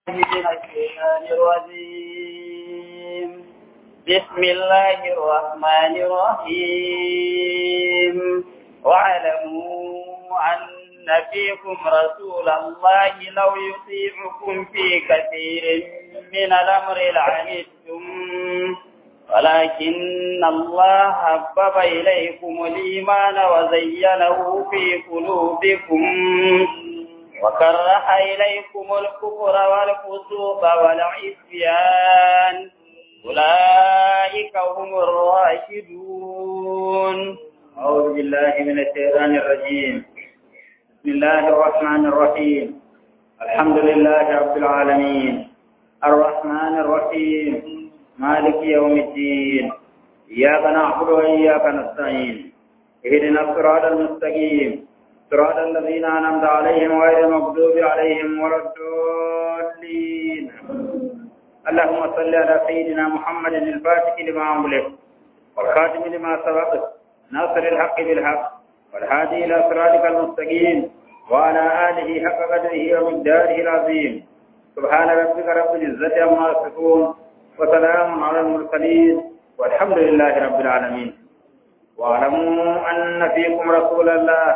من الشيطان الرجيم بسم الله الرحمن الرحيم واعلموا أن فيكم رسول الله لو يطيعكم في كثير من الأمر لعنتم ولكن الله حبب إليكم الإيمان وزينه في قلوبكم وكره إليكم الكفر والفسوق والعصيان أولئك هم الراشدون أعوذ بالله من الشيطان الرجيم بسم الله الرحمن الرحيم الحمد لله رب العالمين الرحمن الرحيم مالك يوم الدين إياك نعبد وإياك نستعين اهدنا الصراط المستقيم صراط الذين أنعمت عليهم غير المغضوب عليهم ولا الضالين اللهم صل على سيدنا محمد الفاتح لما أملك والخاتم لما سبق ناصر الحق بالحق والهادي إلى صراطك المستقيم وعلى آله حق قدره ومقداره العظيم سبحان ربك رب العزة عما يصفون وسلام على المرسلين والحمد لله رب العالمين واعلموا أن فيكم رسول الله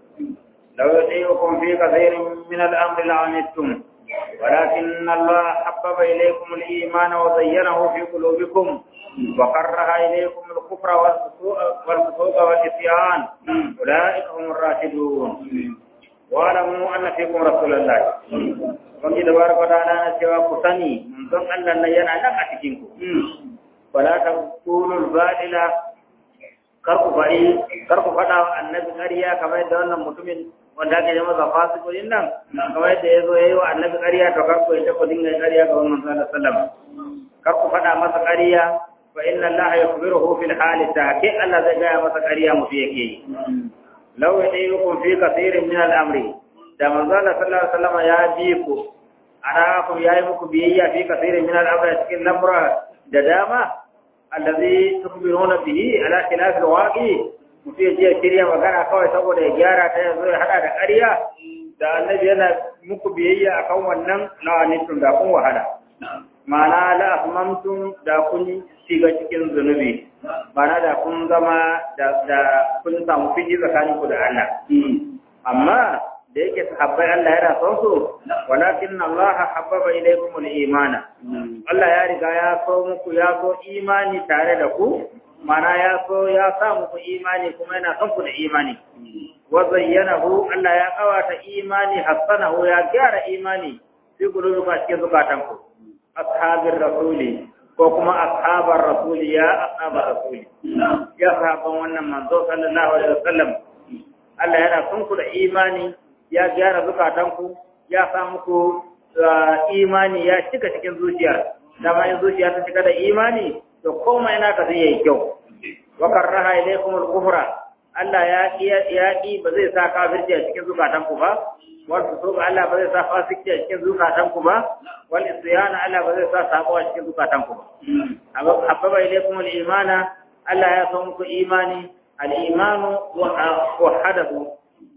لو يطيعكم في كثير من الأمر لعنتم ولكن الله حبب إليكم الإيمان وزينه في قلوبكم وكره إليكم الكفر والفسوق والعصيان أولئك هم الراشدون واعلموا أن فيكم رسول الله Wani da baraka da na cewa ku sani manzon Allah nan yana nan a cikin ku. Wala ta kulul badila kar ku faɗi kar ku faɗa wa annabi ƙarya kamar yadda wannan mutumin wanda ake yi masa fasikulin nan kamar yadda ya zo ya yi wa annabi ƙarya to kar ku yadda ku dinga ƙarya ga wannan sallallahu alaihi wasallam kar ku faɗa masa ƙarya fa inna Allah yukhbiruhu fil hali ta ke Allah zai gaya masa ƙarya mutu yake yi law yadayukum fi kathirin min al-amri da manzo Allah sallallahu alaihi wasallam ya bi ku ana ku yayi muku biyayya fi kathirin min al-amri cikin lamura da dama allazi tukbiruna bihi ala khilaf al-waqi mutum ya je shirya magana kawai saboda ya gyara ta yanzu ya hada da ƙarya da annabi yana muku biyayya akan wannan la'anitun da kun wahala ma'ana la asmamtum da kun shiga cikin zunubi ma'ana da kun zama da kun samu fiji tsakaninku da Allah amma da yake sahabbai Allah yana son su walakin Allah habbaba ilaykum al-imana Allah ya riga ya so muku ya so imani tare da ku mana ya so ya sa muku imani kuma yana son ku da imani wa zayyanahu Allah ya kawata imani hasanahu ya gyara imani fi qulubikum cikin zukatan ku ashabir rasuli ko kuma ashabar rasuli ya ashabar rasuli ya sahaban wannan manzo sallallahu alaihi wasallam Allah yana son ku da imani ya gyara zukatanku ya sa muku imani ya cika cikin zuciya dama in zuciya ta cika da imani to komai naka zai yi kyau wa karraha ilaykum al-kufra Allah ya ya ki ba zai sa kafirci a cikin zukatanku ba wal fusuq Allah ba zai sa fasiki a cikin zukatanku ba wal isyana Allah ba zai sa sabo a cikin zukatanku ba habba ilaykum al-imana Allah ya so muku imani al-imanu wa hadathu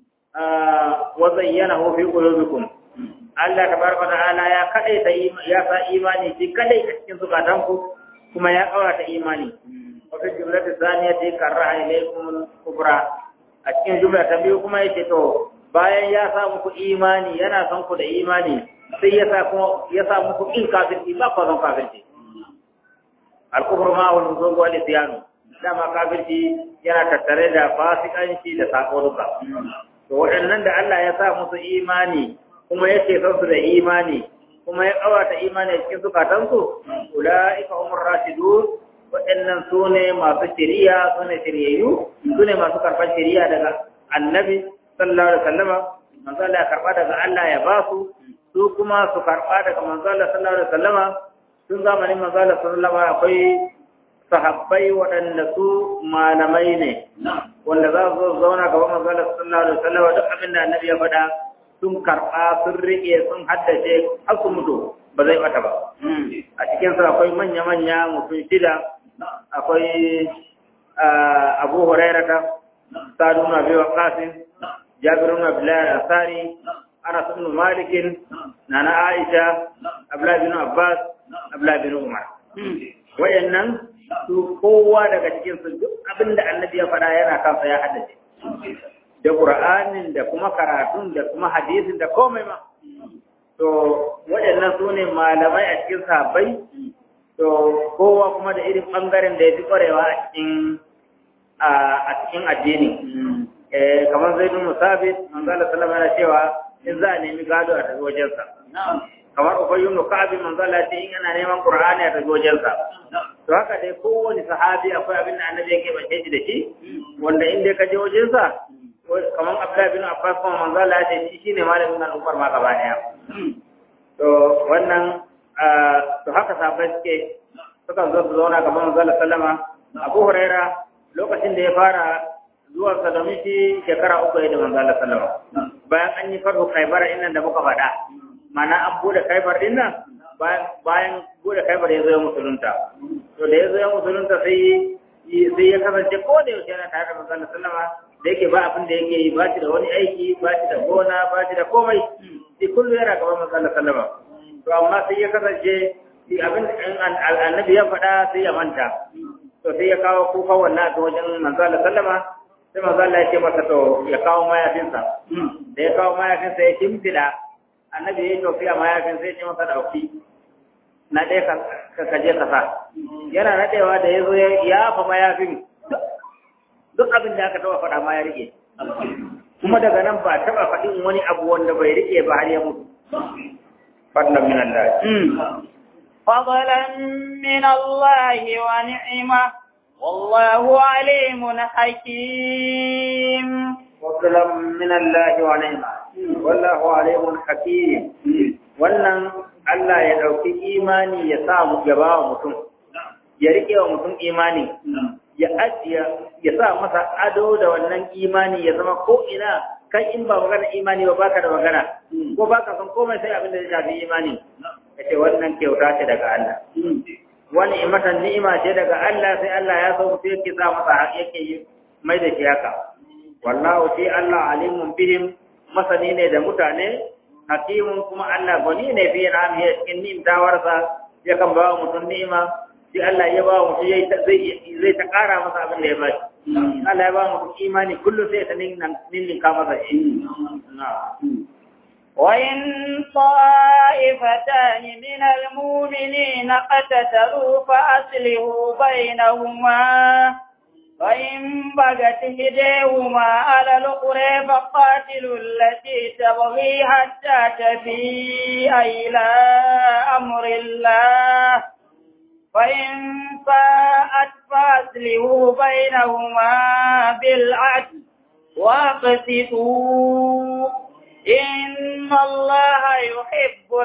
وزينه في قلوبكم Allah tabaraka ta'ala ya kadai ta ya sa imani shi kadai a cikin zukatanku kuma ya kawata imani wa fi jumlati thaniyati karraha ilaykum kubra a cikin jumla ta biyu kuma yace to bayan ya sa muku imani yana son ku da imani sai ya sa kuma ya sa muku in kafirci ba ku zan kafirci al-kufru ma wal nuzul wal isyan dama kafirci yana tattare da fasikanci da sako duka to waɗannan da Allah ya sa musu imani kuma ya ce su da imani kuma ya ƙawata imani a cikin zukatansu ula'ika umar rashidun waɗannan su ne masu shiriya su ne shiryayyu su ne masu karɓar shiriya daga annabi sallallahu alaihi wasallama manzo Allah ya karɓa daga Allah ya ba su su kuma su karɓa daga manzo Allah sallallahu alaihi wasallama tun zamanin manzo Allah sallallahu alaihi akwai sahabbai waɗanda su malamai ne wanda za su zauna gaban manzalar sallallahu alaihi wasallam duk abin da annabi ya faɗa sun karɓa sun riƙe sun haddace har su mutu ba zai bata ba a cikin su akwai manya-manya mutum shida akwai Abu Hurairata Sa'd ibn Abi Waqqas Jabir ibn Abdullah al-Ansari Anas ibn Malik Nana Aisha Abdullah bin Abbas Abdullah bin Umar wayannan su kowa daga cikin su duk abinda annabi ya faɗa yana kansa ya haddace da Qur'anin da kuma karatun da kuma hadisin da komai ma to waɗannan su ne malamai a cikin sahabbai to kowa kuma da irin ɓangaren da ya fi ƙwarewa a cikin a cikin addini kamar zai bin musabit manzala sallama yana cewa in za a nemi gado a tafi wajensa kamar ubayyu ibn ka'ab manzala ce in yana neman qur'ani a tafi wajensa to haka dai kowane sahabi akwai abin da annabi yake bace shi da shi wanda in dai ka je wajensa kamar abdullahi bin abbas kuma manzala ya ce shi shine malamin al'ummar ma gaba daya to wannan to haka sahabbai suke sukan zo su zauna gaban manzala sallama abu huraira lokacin da ya fara zuwa sa domin shi shekara uku ya da manzala sallama bayan an yi farko kaibar innan da muka faɗa mana an bude kaibar din nan bayan bude kaibar ya zo ya musulunta to da ya zo ya musulunta sai sai ya kasance ko da yaushe yana tare da manzala sallama da yake ba abin da yake yi ba shi da wani aiki ba shi da gona ba shi da komai sai kullum yana gaban manzala sallama to amma sai ya kasance shi abin da annabi ya faɗa sai ya manta to sai ya kawo kuka wannan ta wajen manzala sallama sai manzala ya ce masa to ya kawo mayafinsa da ya kawo mayafinsa ya kimfida annabi ya yi tofi a mayafinsa ya ce masa ɗauki na ɗaya ka kaje ka sa yana naɗewa da ya zo ya yafa mayafin duk abin da aka taɓa faɗa ma ya rike kuma daga nan ba taɓa faɗin wani abu wanda bai rike ba har ya mutu فضلا من الله فضلا من الله ونعمة والله عليم حكيم فضلا من الله ونعمة والله عليم حكيم wannan Allah ya ɗauki imani ya sa mu ya ba wa mutum ya rike wa mutum imani ya ajiya ya sa masa ado da wannan imani ya zama ko ina kai in ba magana imani ba baka da magana ko baka san komai sai abin da ya shafi imani kace wannan kyauta ce daga Allah wani imatan ni'ima ce daga Allah sai Allah ya so sai yake sa masa yake yi mai da shi haka wallahu shi Allah alimun bihim masani ne da mutane hakimun kuma Allah gani ne fi ramiya cikin ni'imtawarsa yakan ba mutum ni'ima sai Allah ya ba mutum zai zai ta kara masa abin da ya ba shi Allah ya ba mu imani kullum sai ta ninninka masa shi. وإن طائفتان من المؤمنين اقتتلوا فأصلحوا بينهما فإن بغت إحداهما على الأخرى فقاتلوا التي تبغي حتى تفيء إلى أمر الله فإن فاءت فأصلحوا بينهما بالعدل واقسطوا إن الله يحب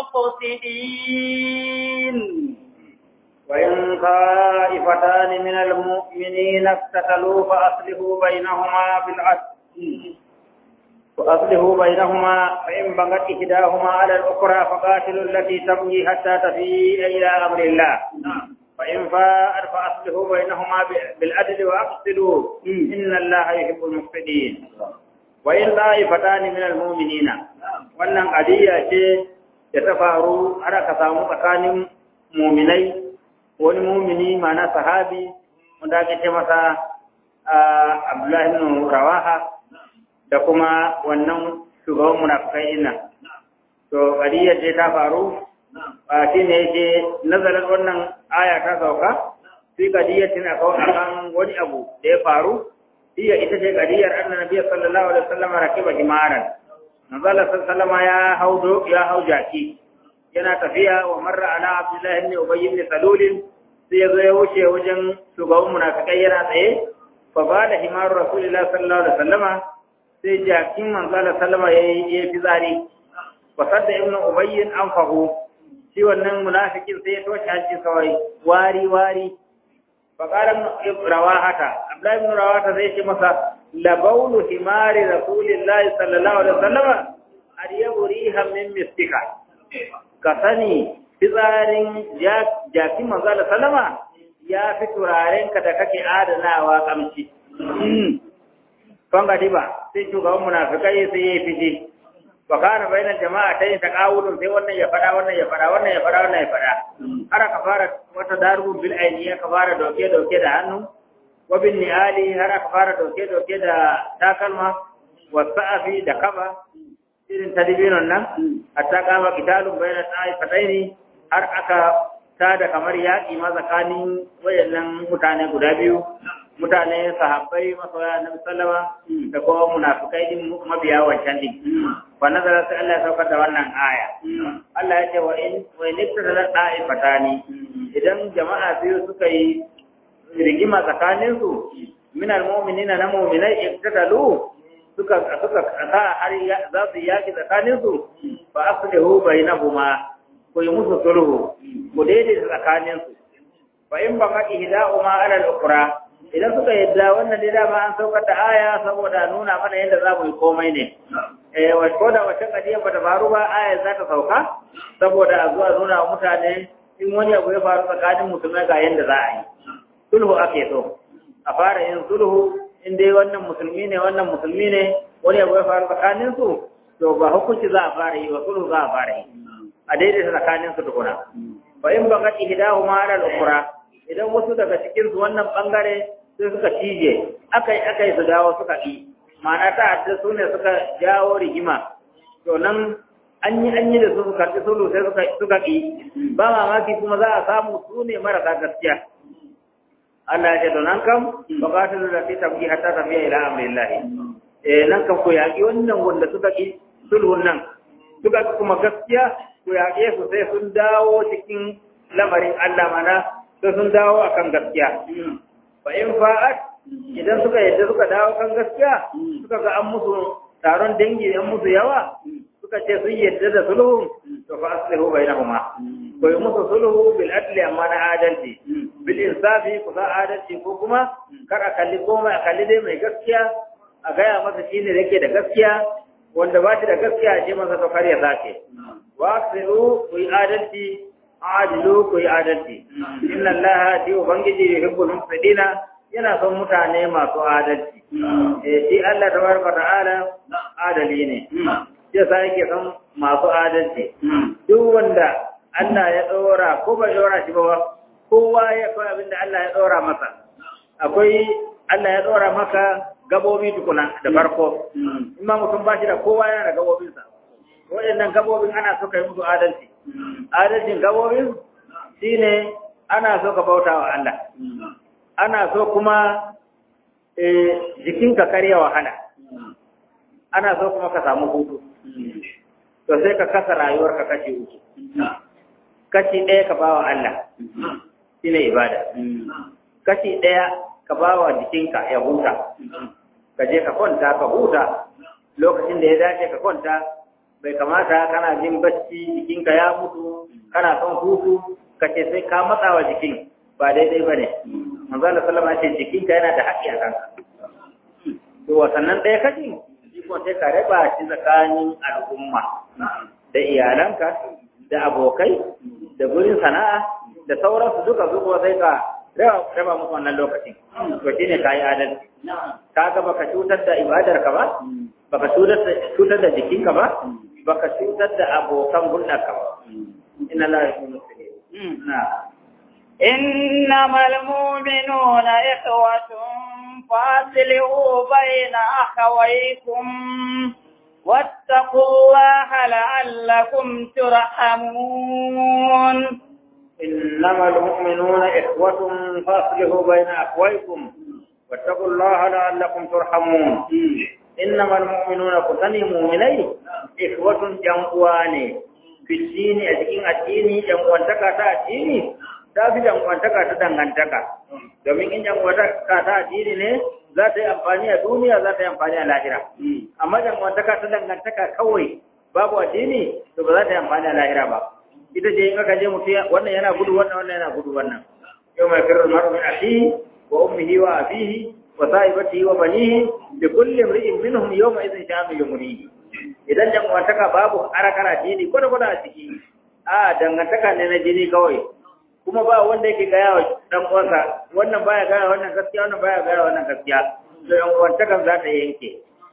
المقسطين وإن طائفتان من المؤمنين اقتتلوا فأصلحوا بينهما بالعدل وأصلحوا بينهما فإن بغت إحداهما على الأخرى فقاتلوا التي تبغي حتى تفيء إلى أمر الله فإن فاءت فأصلحوا بينهما بالعدل وأقسطوا إن الله يحب المقسطين وإن طائفتان من المؤمنين wannan adiyya ce da ta faru har aka samu tsakanin muminai wani mumini mana sahabi wanda ake ce masa Abdullahi ibn Rawaha da kuma wannan shugaban munafikai ina to kadiyar ce ta faru a shi ne yake nazarin wannan aya ta sauka fi kadiyar tana kawo akan wani abu da ya faru iya ita ce kadiyar annabi sallallahu alaihi wasallam rakiba himaran manzala sallallahu ya haudo ya hau jaki yana tafiya wa marra ala abdullahi ibn ubay ibn salul sai ya zo ya wuce wajen shugaban munafikai yana tsaye fa ba da himaru rasulullahi sallallahu alaihi wasallama sai jakin manzala sallama ya yi fitsari wa sadda ibn ubayyin an fahu shi wannan munafikin sai ya toshe hanci kawai wari wari fa qala rawahata abdullahi ibn rawahata sai ce masa labaulu himari rasulillahi sallallahu alaihi wasallam ariyabu rihan min mistika ka sani fitsarin jakin manzala sallama ya fi turarenka da kake adanawa kamci. Kan gadi ba, sai shugaban munafikai sai ya fice, fa kana bainal jama'atayn taqawulun sai wannan ya fada wannan ya fada wannan ya fada wannan ya fada har aka fara wata daru bil aini aka fara doke doke da hannu wa bin ni'ali har aka fara doke doke da takalma wa sa'afi da kaba irin tadbirin nan hatta kama kitalun bainal ta'ifataini har aka tada kamar yaƙi ma tsakanin wayannan mutane guda biyu mutane sahabbai masoya na sallama da kuma munafikai din mabiya wancan din wa nazara sai Allah ya saukar da wannan aya Allah ya ce wa in wa in ibtada da'ifatani idan jama'a biyu suka yi rigima tsakanin su min almu'minina na mu'minai ibtadalu suka suka sa har za su yaki tsakanin su fa aslihu bainahuma ku yi musu sulhu ku daidaita tsakanin su fa in baqa ihda'uma ala al-ukhra idan suka yadda wannan dai dama an saukar da aya saboda nuna mana yadda za mu yi komai ne eh wa ko da wata kadiya bata faru ba aya za ta sauka saboda a zuwa nuna wa mutane in wani abu ya faru tsakanin musulmai ga yadda za a yi sulhu ake so a fara yin sulhu in dai wannan musulmi ne wannan musulmi ne wani abu ya faru tsakanin su to ba hukunci za a fara yi wa sulhu za a fara yi a daidaita tsakanin su tukuna fa in baqa ihdahuma ala al-ukhra idan wasu daga cikin su wannan bangare sai suka cije akai akai su dawo suka yi ma'ana ta hadda su ne suka jawo rigima to nan an yi an yi da su suka ci sulu sai suka suka yi ba mamaki kuma za a samu su ne marasa gaskiya Allah ya ce to nan kam ba ka ta da ta tabi hatta tabiya ila amrillah eh nan kam ko yaki wannan wanda suka yi sulhun nan suka kuma gaskiya ko yaƙe su sai sun dawo cikin lamarin Allah mana sai sun dawo akan gaskiya fa in fa'at idan suka yadda suka dawo kan gaskiya suka ga an musu taron dangi an musu yawa suka ce sun yadda da sulhu to fa aslihu bainahuma ko yi musu sulhu bil adli amma na adalci bil insafi ku za adalci ko kuma kar a kalli komai a kalli dai mai gaskiya a gaya masa shine da yake da gaskiya wanda ba shi da gaskiya ce masa to kar ya sake wa aslihu ku yi adalci adilu ku yi adalci inna allaha ti ubangiji yuhibbul muqsitina yana son mutane masu adalci eh shi Allah tabaraka ta'ala adali ne sai sai yake son masu adalci duk wanda Allah ya dora ko ba dora shi ba kowa ya kai abinda Allah ya dora masa akwai Allah ya dora maka gabobi tukuna da farko in ma mutum ba shi da kowa yana da gabobinsa waɗannan gabobin ana so ka yi musu adalci adalcin gabobin shine ana so ka bauta wa Allah ana so kuma jikinka karya wahala ana so kuma ka samu hutu to sai ka kasa rayuwarka kashi uku kashi ɗaya ka bawa Allah shine ibada kashi ɗaya ka bawa jikinka ya huta ka je ka kwanta ka huta lokacin da ya dace ka kwanta bai kamata kana jin bacci jikinka ya mutu kana son hutu ka ce sai ka matsa wa jikin ba daidai ba ne manzo Allah sallama ce jikinka yana da haƙƙi a kanka to wasannan ɗaya kaji jikon sai ka raba shi tsakanin al'umma da iyalanka da abokai da gurin sana'a da sauransu duka zuwa sai ka raba musu wannan lokacin to shine ka yi adalci ka ga baka cutar da ibadarka ba baka cutar da jikinka ba baka cutar da abokan hulɗarka ba inna la yuhibbu muslimin na إنما المؤمنون إخوة فأصلحوا بين أخويكم واتقوا الله لعلكم ترحمون إنما المؤمنون إخوة فأصلحوا بين أخويكم واتقوا الله لعلكم ترحمون إنما المؤمنون كثني مؤمنين إخوة جمعواني في الدين أجين الدين جمعوانتك تا الدين ta fi jam'uwantaka ta dangantaka domin in jam'uwantaka ta addini ne za ta yi amfani a duniya za ta yi amfani a lahira amma jam'uwantaka ta dangantaka kawai babu addini to ba za ta yi amfani a lahira ba ita ce in aka je mutum wannan yana gudu wannan wannan yana gudu wannan yau mai firar maru min akhihi wa ummihi wa abihi wa sahibatihi wa banihi bi kulli imri'in minhum yawma idhin sha'anu yumrihi idan jam'uwantaka babu harakar addini kwata kwata a ciki a dangantaka ne na jini kawai kuma ba wanda yake gaya wa dan uwansa wannan baya gaya wannan gaskiya wannan baya gaya wannan gaskiya to yan uwantakan za ta yanke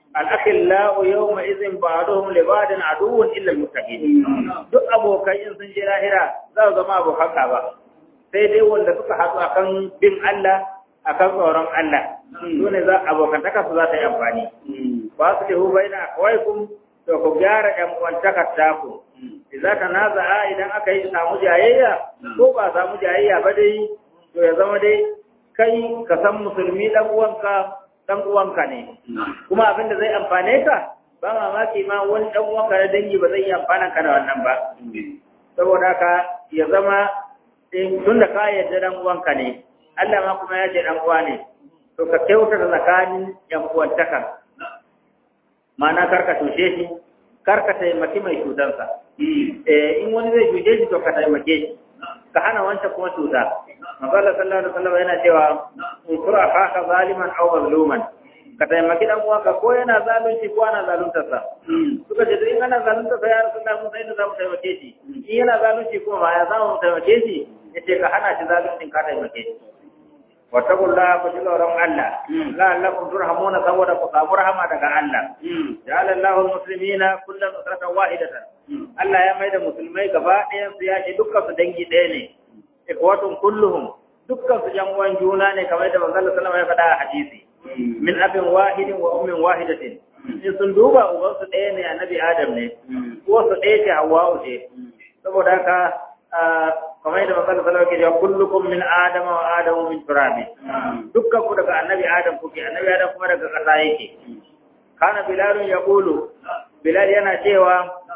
al-akhillau yawma idhin ba'duhum li ba'din aduwwun illa al-muttaqin duk abokai in sun je lahira za su zama abokan ba sai dai wanda suka haɗu akan bin Allah akan tsoron Allah su ne za abokantaka su za ta yi amfani ba su lihu bai na kawaikum to ku gyara ɗan uwantakar taku idan ka naza'a idan aka yi samu jayayya ko ba samu jayayya ba dai to ya zama dai kai ka san musulmi dan uwanka dan uwanka ne kuma abin da zai amfane ka ba mamaki ma wani dan uwanka na dangi ba zai yi amfana ka da wannan ba saboda haka ya zama tun da ka yarda dan uwanka ne Allah ma kuma ya ce dan uwa ne to ka kyautata tsakanin yan uwantaka ma'ana karka tushe shi karka taimaki mai cutansa eh in wani zai cuce shi to ka taimake shi ka hana wancan kuma cuta Mazalla sallallahu alaihi wasallam yana cewa in kura ka zaliman aw mazluman ka taimaki dan uwanka ko yana zalunci ko ana zaluntar sa suka ce in ana zaluntar sa ya rasulullah mun sai da zamu taimake shi in yana zalunci kuma ba ya zamu taimake shi yace ka hana shi zaluncin ka taimake shi wattaqullaha ku ji tsoron Allah la'allakum turhamuna saboda ku samu rahama daga Allah ja'ala Allahu al-muslimina kullan usratan wahidatan Allah ya maida musulmai gaba ɗayan su ya ce dukkan su dangi ɗaya ne ikwatun kulluhum dukkan su yan uwan juna ne kamar da manzon sallallahu alaihi wasallam ya faɗa a hadisi min abin wahidin wa ummin wahidatin in sun duba uban su ɗaya ne annabi Adam ne ko su ɗaya ce Hawwa ce saboda haka kamar yadda manzon sallallahu alaihi wasallam kullukum min adam wa adam min turab dukkan ku daga annabi adam kuke annabi adam kuma daga ƙasa yake kana bilal yaqulu bilal yana cewa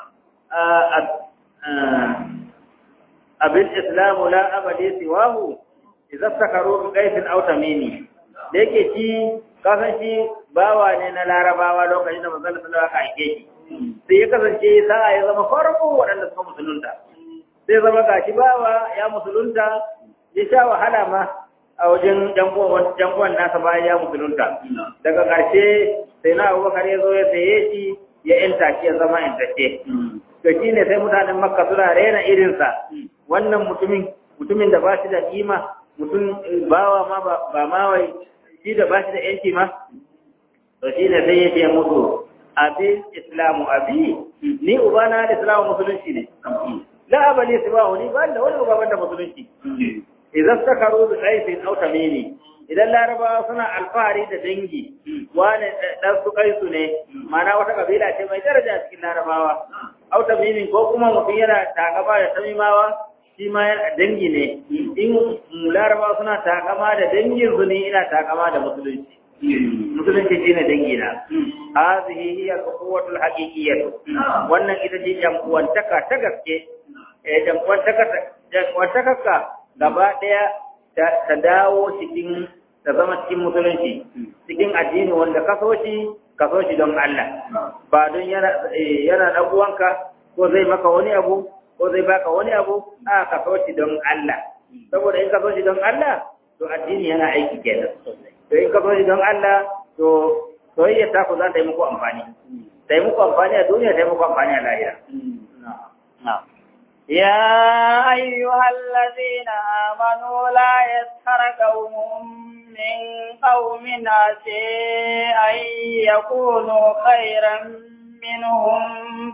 abin islamu la abadi siwahu idza takaru bi qaifin aw tamimi da yake shi kasan shi bawa ne na larabawa lokacin da manzon sallallahu alaihi wasallam aka aike shi sai ya kasance sa'a ya zama farko waɗanda suka musulunta sai zama gashi bawa ya musulunta ya sha wahala ma a wajen janguwan nasa bayan ya musulunta daga ƙarshe sai na abubakar ya zo ya saye shi ya yanta shi ya zama yantacce to shi ne sai mutanen makka suna rena irinsa wannan mutumin mutumin da ba shi da kima mutum bawa ma ba ma wai shi da ba shi da yanci ma to shi ne sai ya ce musu abi islamu abi ni ubana da islamu musulunci ne la abali sibahu ni ba da wani ubaban da musulunci idan sakaru bi qaifin aw tamimi idan larabawa suna alfahari da dangi wani dan su kaisu ne mana wata kabila ce mai daraja cikin larabawa aw tamimin ko kuma mutum yana takama da tamimawa shi ma dangi ne in larabawa suna takama da dangin su ne ina takama da musulunci musulunci shine dangi na hazihi hiya al-quwwatul haqiqiyyah wannan ita ce jam'uwantaka ta gaske eh jam'uwantakarka gaba ɗaya ta dawo cikin ta zama cikin musulunci cikin addini wanda ka so shi ka so shi don Allah ba don yana yana dan uwanka ko zai maka wani abu ko zai baka wani abu a ka so shi don Allah saboda in ka so shi don Allah to addini yana aiki kenan to in ka so shi don Allah to soyayya ta ku za ta yi muku amfani ta yi muku amfani a duniya ta yi muku amfani a lahira na'am يا أيها الذين آمنوا لا يسخر قوم من قوم عسى أن يكونوا خيرا منهم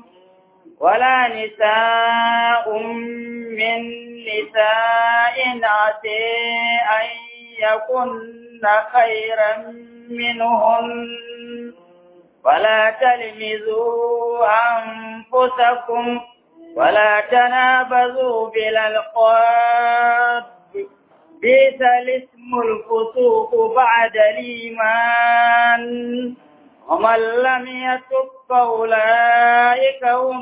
ولا نساء من نساء عسى أن يكن خيرا منهن ولا تلمزوا أنفسكم ولا تنابذوا بالألقاب بئس الاسم الفسوق بعد الإيمان ومن لم يتب فأولئك هم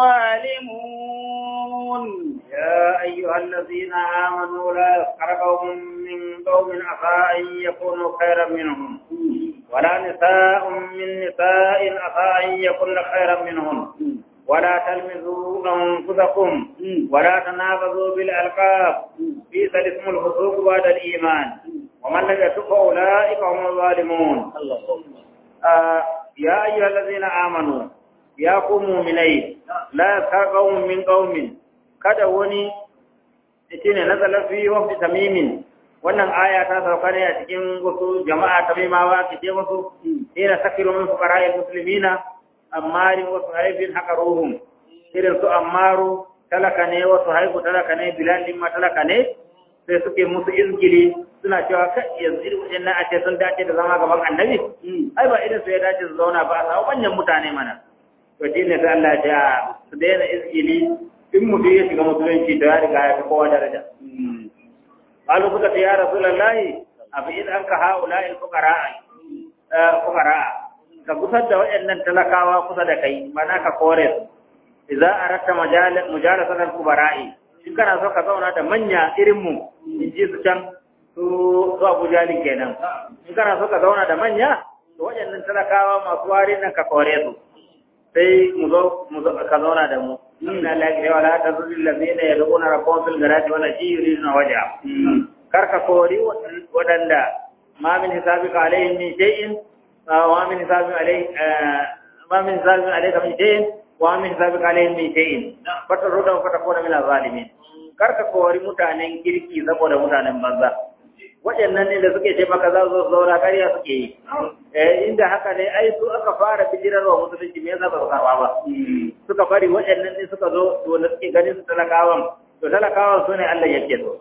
الظالمون يا أيها الذين آمنوا لا يسخر قوم من قوم عسى أن يكونوا خيرا منهم ولا نساء من نساء عسى أن يكن خيرا منهم ولا تلمزوا أنفسكم ولا تنابذوا بالألقاب بئس الاسم الفسوق بعد الإيمان ومن لم يتب فأولئك هم الظالمون آه يا أيها الذين آمنوا يا قوم مؤمنين لا يسخر قوم من قوم kada wani shine nazala fi wafdi tamimin wannan aya ta sauka ne a cikin wasu jama'a ta maimawa ki ce musu ina sakiru min fuqara'il muslimina ammarin wasu haifin haka ruhum irin su ammaru talaka ne wasu haihu talaka ne bilal din ma talaka ne sai suke musu izgili suna cewa kai yanzu irin wajen a ce sun dace da zama gaban annabi ai ba irin su ya dace su zauna ba a samu manyan mutane mana to shi ne sai Allah ya su daina izgili in mutum ya shiga musulunci da ya riga ya fi kowa daraja قالوا كنت يا رسول الله أبئذ أنك هؤلاء الفقراء فقراء كقصد وإن تلقاوا قصد كي منا كقورس إذا أردت مجال مجالسة الكبراء in kana so ka zauna da manya irin mu in ji su can su su Abu Jali kenan in kana so ka zauna da manya to waɗannan talakawa masu wari nan ka kore su sai mu zo mu zo ka zauna da mu inna la ilaha illa anta zul ladina yad'una rabbahum fil ghadati wal ashi yuriduna wajha kar ka kori wadanda ma min hisabika alaihim min shay'in wa min hisabika alaihim ma min hisabika alaihim min shay'in wa min hisabika alaihim min shay'in fatar rudan fata kona min zalimin kar ka kori mutanen kirki saboda mutanen banza waɗannan ne da suke ce maka za su zauna ƙarya suke yi eh inda haka ne ai su aka fara bijirarwa musulunci me yasa ba su karɓa ba suka bari waɗannan ne suka zo wanda suke ganin su talakawan to talakawan su ne Allah yake so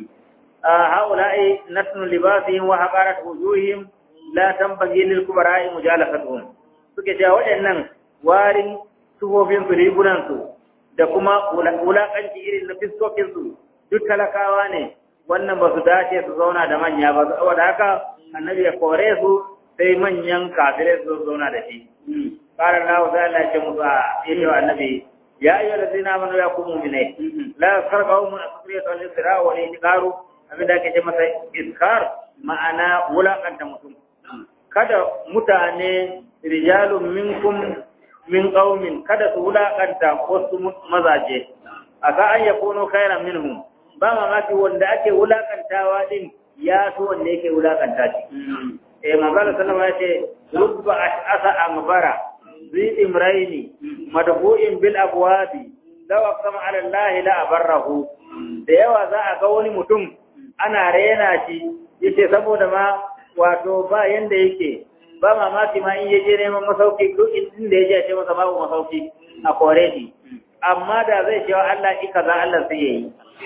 a haula'i natnu libasihim wa haqarat wujuhihim la tanbaghi lil kubara'i mujalasatuhum suke cewa waɗannan warin tufofin su rigunan su da kuma wulaƙanci irin na fiskokin su duk talakawa ne wannan ba su dace su zauna da manya ba saboda haka annabi ya kore su sai manyan kafirai su zauna da shi qala Allah ta Allah ce musu a yace wa annabi ya ayyuha allazina amanu ya kum mu'minai la sarqaw min asriyati wal isra wa al inqaru abinda ake ce masa iskar ma'ana wulakanta mutum kada mutane rijalun minkum min qaumin kada su wulakanta wasu mazaje aka an yakunu khairan minhum ba mamaki wanda ake wulakantawa din ya so wanda yake wulakanta shi eh manzo sallama ya ce rubba ash'asa ambara zi imraini madhu'in bil abwabi law aqsama ala allah la abarrahu da yawa za a ga wani mutum ana rena shi yace saboda ma wato ba yanda yake ba mamaki ma in yaje neman masauki duk inda yaje ce masa babu masauki a kore shi amma da zai cewa Allah ika za Allah sai yayi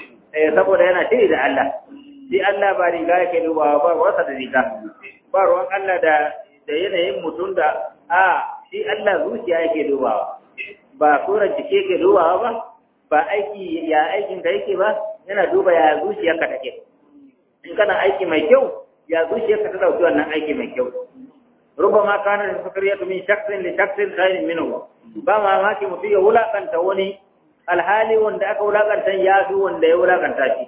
eh saboda yana shiri da Allah shi Allah ba riga yake dubawa ba wasa da riga ba ruwan Allah da da yanayin mutum da a shi Allah zuciya yake dubawa ba surar jike yake dubawa ba ba aiki ya aikin ka yake ba yana duba ya zuciyarka take in kana aiki mai kyau ya zuciyarka ta dauki wannan aiki mai kyau rubama kana da sakariyatu min shakhsin li shakhsin khairin minhu ba mamaki mutum ya wulakanta wani alhali wanda aka wulakanta ya fi wanda ya wulakanta shi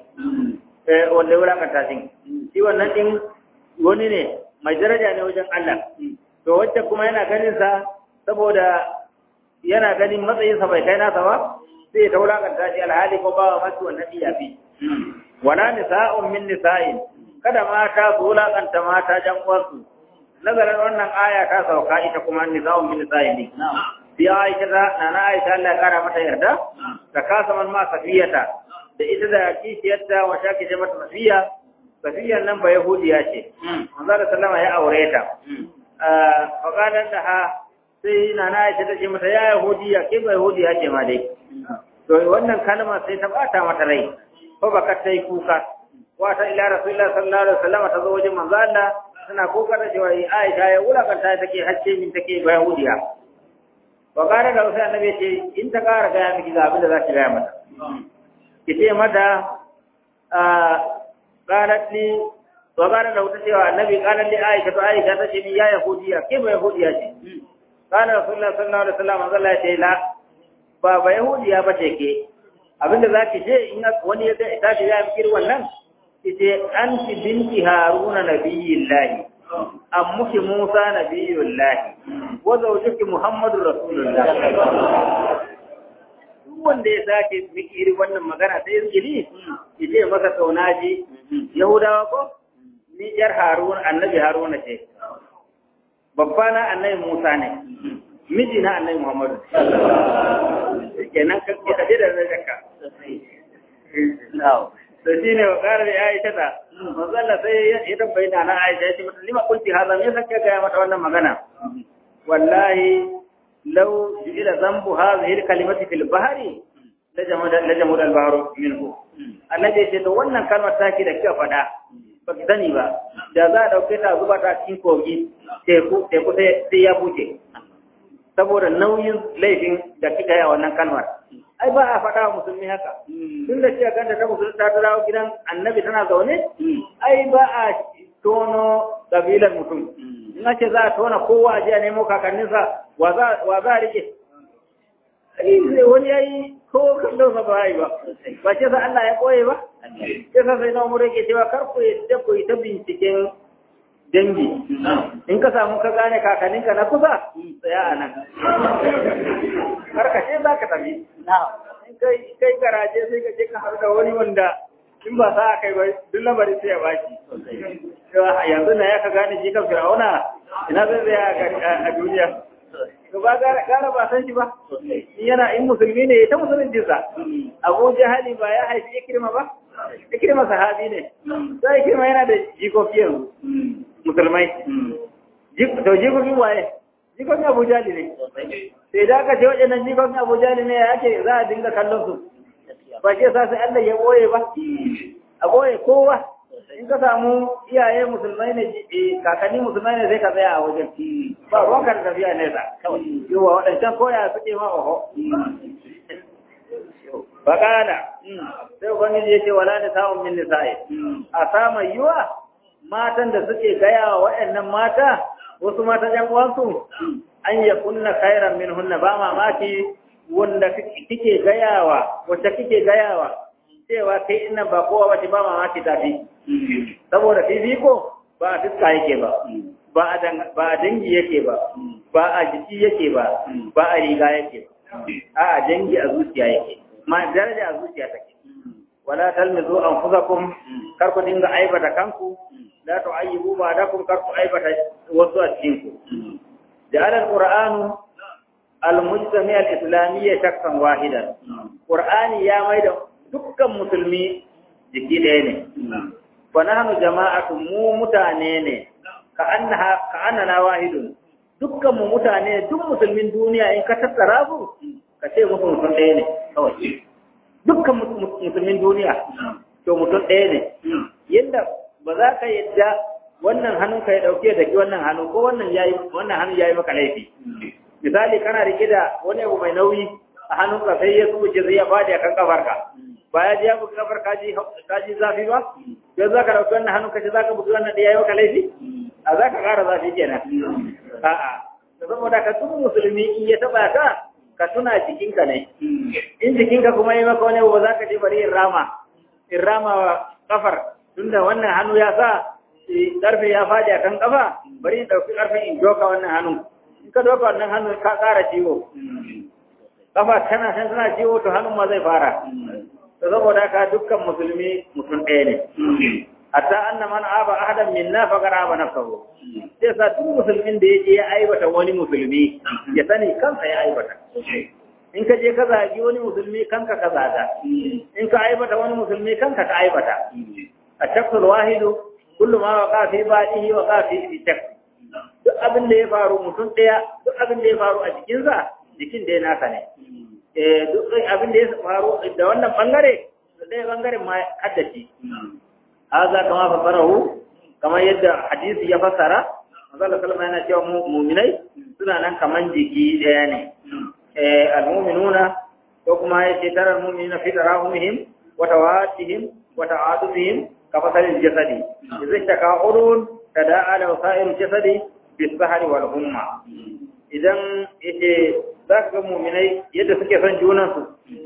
wanda ya wulakanta shi shi wannan din wani ne mai daraja ne wajen Allah to wacce kuma yana ganin sa saboda yana ganin matsayin sa bai kai nasa ba sai ta wulakanta shi alhali ko ba masu wannan iya fi wala nisa'un min nisa'in kada mata su wulakanta mata jan uwansu nazarin wannan aya ta sauka ita kuma nisa'un min nisa'in ne bi aisha ta nana aisha Allah ya kara mata yarda da kasaman ma safiyata da ita da kishiyarta wa shaki ce mata safiya safiyar nan ba yahudiya ce manzo da sallama ya aure ta fa qalan da ha sai nana aisha ta ce mata ya yahudiya ke ba yahudiya ce ma dai to wannan kalma sai ta bata mata rai ko baka tai kuka wata ila rasulullah sallallahu alaihi wasallam ta zo wajen manzo Allah tana kuka da cewa aisha ya wulakanta take hacce min take ba yahudiya wa kare da wasu annabi ce in ta kara gaya miki ga abin da za ki gaya mata ki ce mata a qalat li wa kare da wata cewa annabi qalat li aisha to aisha ta ce ni ya yahudiya ke ba yahudiya ce kana rasulullah sallallahu alaihi wasallam Allah ya ce la ba ba yahudiya ba ce ke abin da za ki ce in wani ya ta ce ya miki wannan ki ce anti binti haruna nabiyillahi ammuki Musa nabiyullahi wa zawjuki Muhammadu rasulullah duk wanda ya sake miki irin wannan magana sai izgili ki ce masa kaunaji Yahudawa ko ni yar Harun annabi Haruna ce babba na annabi Musa ne miji na annabi Muhammadu kenan ka ka da da ka da shi ne wa ƙarar ya aisha ta manzo Allah sai ya tambayi na na aisha ya ce mata lima kunti haza me yasa kika ga mata wannan magana wallahi law ila zambu hadhihi alkalimati fil bahri la jamud al-bahru minhu annabi ya ce to wannan kalmar taki da kika faɗa ba ki sani ba da za a dauke ta zuba ta cikin kogi teku teku sai ya buce saboda nauyin laifin da kika yi a wannan kalmar ai ba a faɗa wa musulmi haka tun da cewa kanta ta musulmi ta dawo gidan annabi tana zaune ai ba a tono kabilar mutum in ce za a tona kowa a jiya nemo kakanninsa wa za a rike wani ya yi ko kallon sa ba yi ba ba ce sa Allah ya koye ba sai sa sai na umar yake cewa kar ku yadda ku yi ta binciken dangi in ka samu ka gane kakanninka na kusa tsaya a nan har ka ce za ka tafi in kai garaje sai ka je ka haɗu da wani wanda in ba sa kai ba duk lamarin sai ya baki yanzu na ya ka gane shi kan fir'auna ina zai tsaya a duniya to ba gara ba san shi ba yana in musulmi ne ta musulunci sa abu jahali ba ya haifi ikirma ba ikirma sahabi ne sai ikirma yana da jikoki yanzu musulmai to jikokin waye jikokin abu jali ne sai da aka ce waɗannan jikokin abu jali ne ya ake za a dinga kallon su ba ke sa sai Allah ya ɓoye ba a ɓoye kowa in ka samu iyaye musulmai ne kakanni musulmai ne sai ka tsaya a wajen ba ruwan ka da tafiya nesa yawa waɗancan koya suke ma oho Bakala, sai Ubangiji ya ce wala da samun min nisa'i, a samun yiwa matan da suke gaya wa waɗannan mata, wasu mata ‘yan uwansu, an ya kunna kairan min hunna ba mamaki wanda kike gayawa, wacce kike gayawa, cewa kai ina ba kowa wace ba mamaki tafi. Saboda fifiko ba a fiska yake ba, ba a dangi yake ba, ba a jiki yake ba, ba a riga yake ba, a dangi a zuciya yake. ma daraja a zuciya take wala talmizu anfusakum kar ku dinga aibata kanku la tu'ayyibu ba'dakum kar ku aibata wasu a cikin ku ja'ala al-qur'anu al-mujtami al-islamiyya shakkan wahidan qur'ani ya maida dukkan musulmi jiki ɗaya ne wa nahnu jama'atu mu mutane ne ka annaha ka annana wahidun dukkan mu mutane duk musulmin duniya in ka tattara su ka ce musu mutum ɗaya ne kawai dukkan musulmin duniya to mutum ɗaya ne yadda ba za ka yadda wannan hannun ka ya ɗauke da ki wannan hannu ko wannan yayi wannan hannun yayi maka laifi misali kana rike da wani abu mai nauyi a hannun ka sai ya tsubuce zai ya fadi akan kafar ka ba ya ji ya buga kafar ka ji ka ji zafi ba yanzu za ka ɗauki wannan hannun ka ce za ka buga wannan ɗaya yayi maka laifi a za ka ƙara zafi kenan a'a saboda ka tun musulmi in ya taɓa ka ka tuna jikinka ne in jikinka kuma yi maka wani ba za ka je bari in rama in rama wa kafar tunda wannan hannu ya sa karfe ya faɗi a kan kafa bari in ɗauki karfe in doka wannan hannu in ka doka wannan hannu ka ƙara ciwo kafa tana san tana ciwo to hannun ma zai fara to saboda haka dukkan musulmi mutum ɗaya ne hatta anna man aba ahadan minna faqad aba nafsahu sai sa duk musulmin da yake ya aibata wani musulmi ya sani kansa ya aibata in ka je ka zagi wani musulmi kanka ka zaga in ka aibata wani musulmi kanka ka aibata a shaksul wahidu kullu ma waqa fi badihi wa waqa fi shak duk abin da ya faru mutum daya duk abin da ya faru a jikinsa jikin da naka ne eh duk abin da ya faru da wannan bangare da ɗaya bangaren ma haddace haza kama fasarahu kamar yadda hadisi ya fassara manzo sallama yana cewa mu'minai suna nan kaman jiki daya ne eh almu'minuna ko kuma yace tarar mu'minina fi tarahumihim wa tawaddihim wa ta'adubihim ka fasalil jasadi idza taka urun tada'a la sa'ir jasadi bis sahri wal humma idan yace zaka ga mu'minai yadda suke son junansu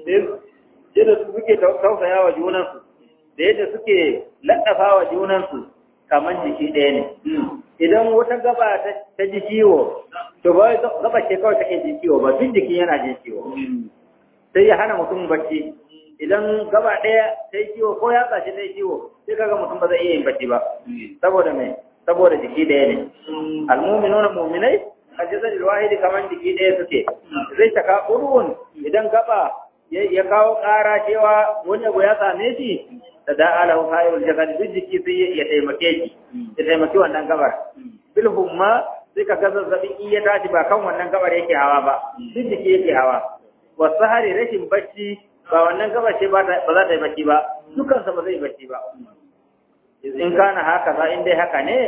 yadda suke tausaya wa junansu da yadda suke laɗafa wa junansu kamar jiki ɗaya ne. Idan wata gaba ta ji ciwo, to ba gaba ce kawai take ji ciwo ba, duk jiki yana ji ciwo. Sai ya hana mutum bacci. Idan gaba ɗaya ta yi ciwo ko ya tsaci ta yi ciwo, sai kaga mutum ba zai iya yin bacci ba. Saboda me? Saboda jiki ɗaya ne. Almuminuna muminai, a jisar wahidi kamar jiki ɗaya suke. Zai taka urun idan gaba ya kawo ƙara cewa wani abu ya same shi da da'a lahu sa'irul jasad duk jiki sai ya taimake shi ya taimaki wannan gabar bil humma sai ka ga zazzabin in ya tashi ba kan wannan gabar yake hawa ba duk jiki yake hawa wasu hari rashin bacci ba wannan gabar ce ba za ta yi bacci ba dukansa ba zai yi bacci ba in kana haka za in dai haka ne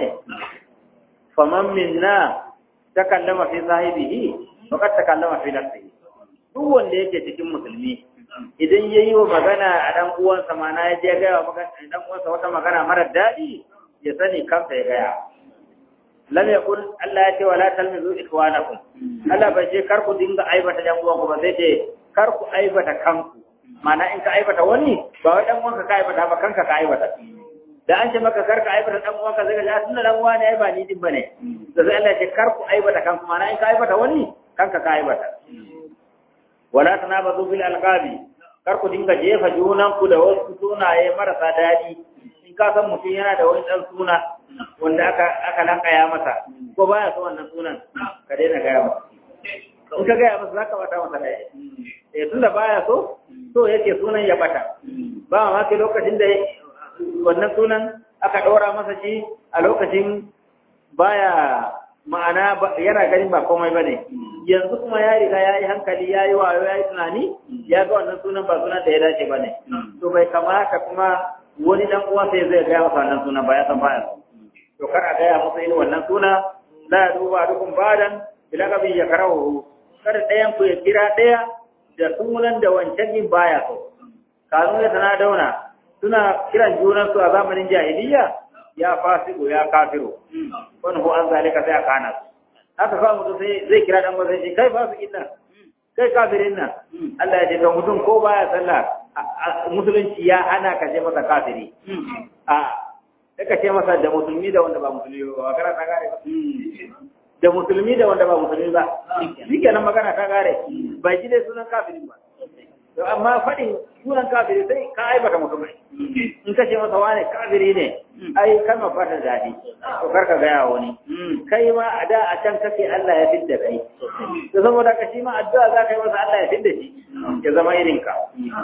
faman minna takallama fi sahibihi faqad takallama fi nafsihi duk wanda yake cikin musulmi idan yayi wa magana a dan uwansa mana ya je ga wa magana dan uwansa wata magana mara dadi ya sani kansa ya gaya lam yakun Allah ya ce wala talmizu ikhwanakum Allah bai ce kar ku dinga aibata dan uwanku ba sai ce kar ku aibata kanku mana in ka aibata wani ba wai dan uwanka ka aibata ba kanka ka aibata da an ce maka kar ka aibata dan uwanka zai ga tunda dan uwa ne ai ba ni din bane da sai Allah ya ce kar ku aibata kanku mana in ka aibata wani kanka ka aibata wala tanabazu bil alqabi kar ku dinga jefa junan ku da wasu sunaye marasa dadi in ka san mutum yana da wani dan suna wanda aka aka lankaya masa ko baya so wannan sunan ka daina gaya masa in ka gaya masa zaka bata masa daya eh tunda baya so so yake sunan ya bata ba ma ke lokacin da wannan sunan aka ɗora masa shi a lokacin baya ma'ana yana ganin ba komai ba ne yanzu kuma ya riga ya yi hankali ya yi wayo ya yi tunani ya ga wannan sunan ba sunan da ya dace ba ne to bai kamata kuma wani dan uwa sai zai gaya masa wannan sunan ba ya san baya to kar a gaya masa irin wannan suna la duba dukun badan bilagabi ya karawo kar ɗayan ku ya kira ɗaya da sunan da wancan din baya so kanu ya tana dauna suna kiran junansu a zamanin jahiliya ya fasiku ya kafiru wani ko an zalika sai a kana su haka fa mutum sai zai kira dan wanda shi kai fasikin nan kai kafirin nan Allah ya ce to mutum ko baya sallah musulunci ya hana ka ce masa kafiri a sai ka ce masa da musulmi da wanda ba musulmi ba magana ta gare ba da musulmi da wanda ba musulmi ba shi kenan magana ta gare bai ji dai sunan kafirin ba to amma faɗin sunan kafiri sai ka aibata mutum in ka ce masa wane kafiri ne ai kalma fata daɗi to kar ka gaya wani kai ma a da a can kake Allah ya fidda kai to saboda ka shi ma addu'a za ka yi masa Allah ya fidda shi ya zama irin ka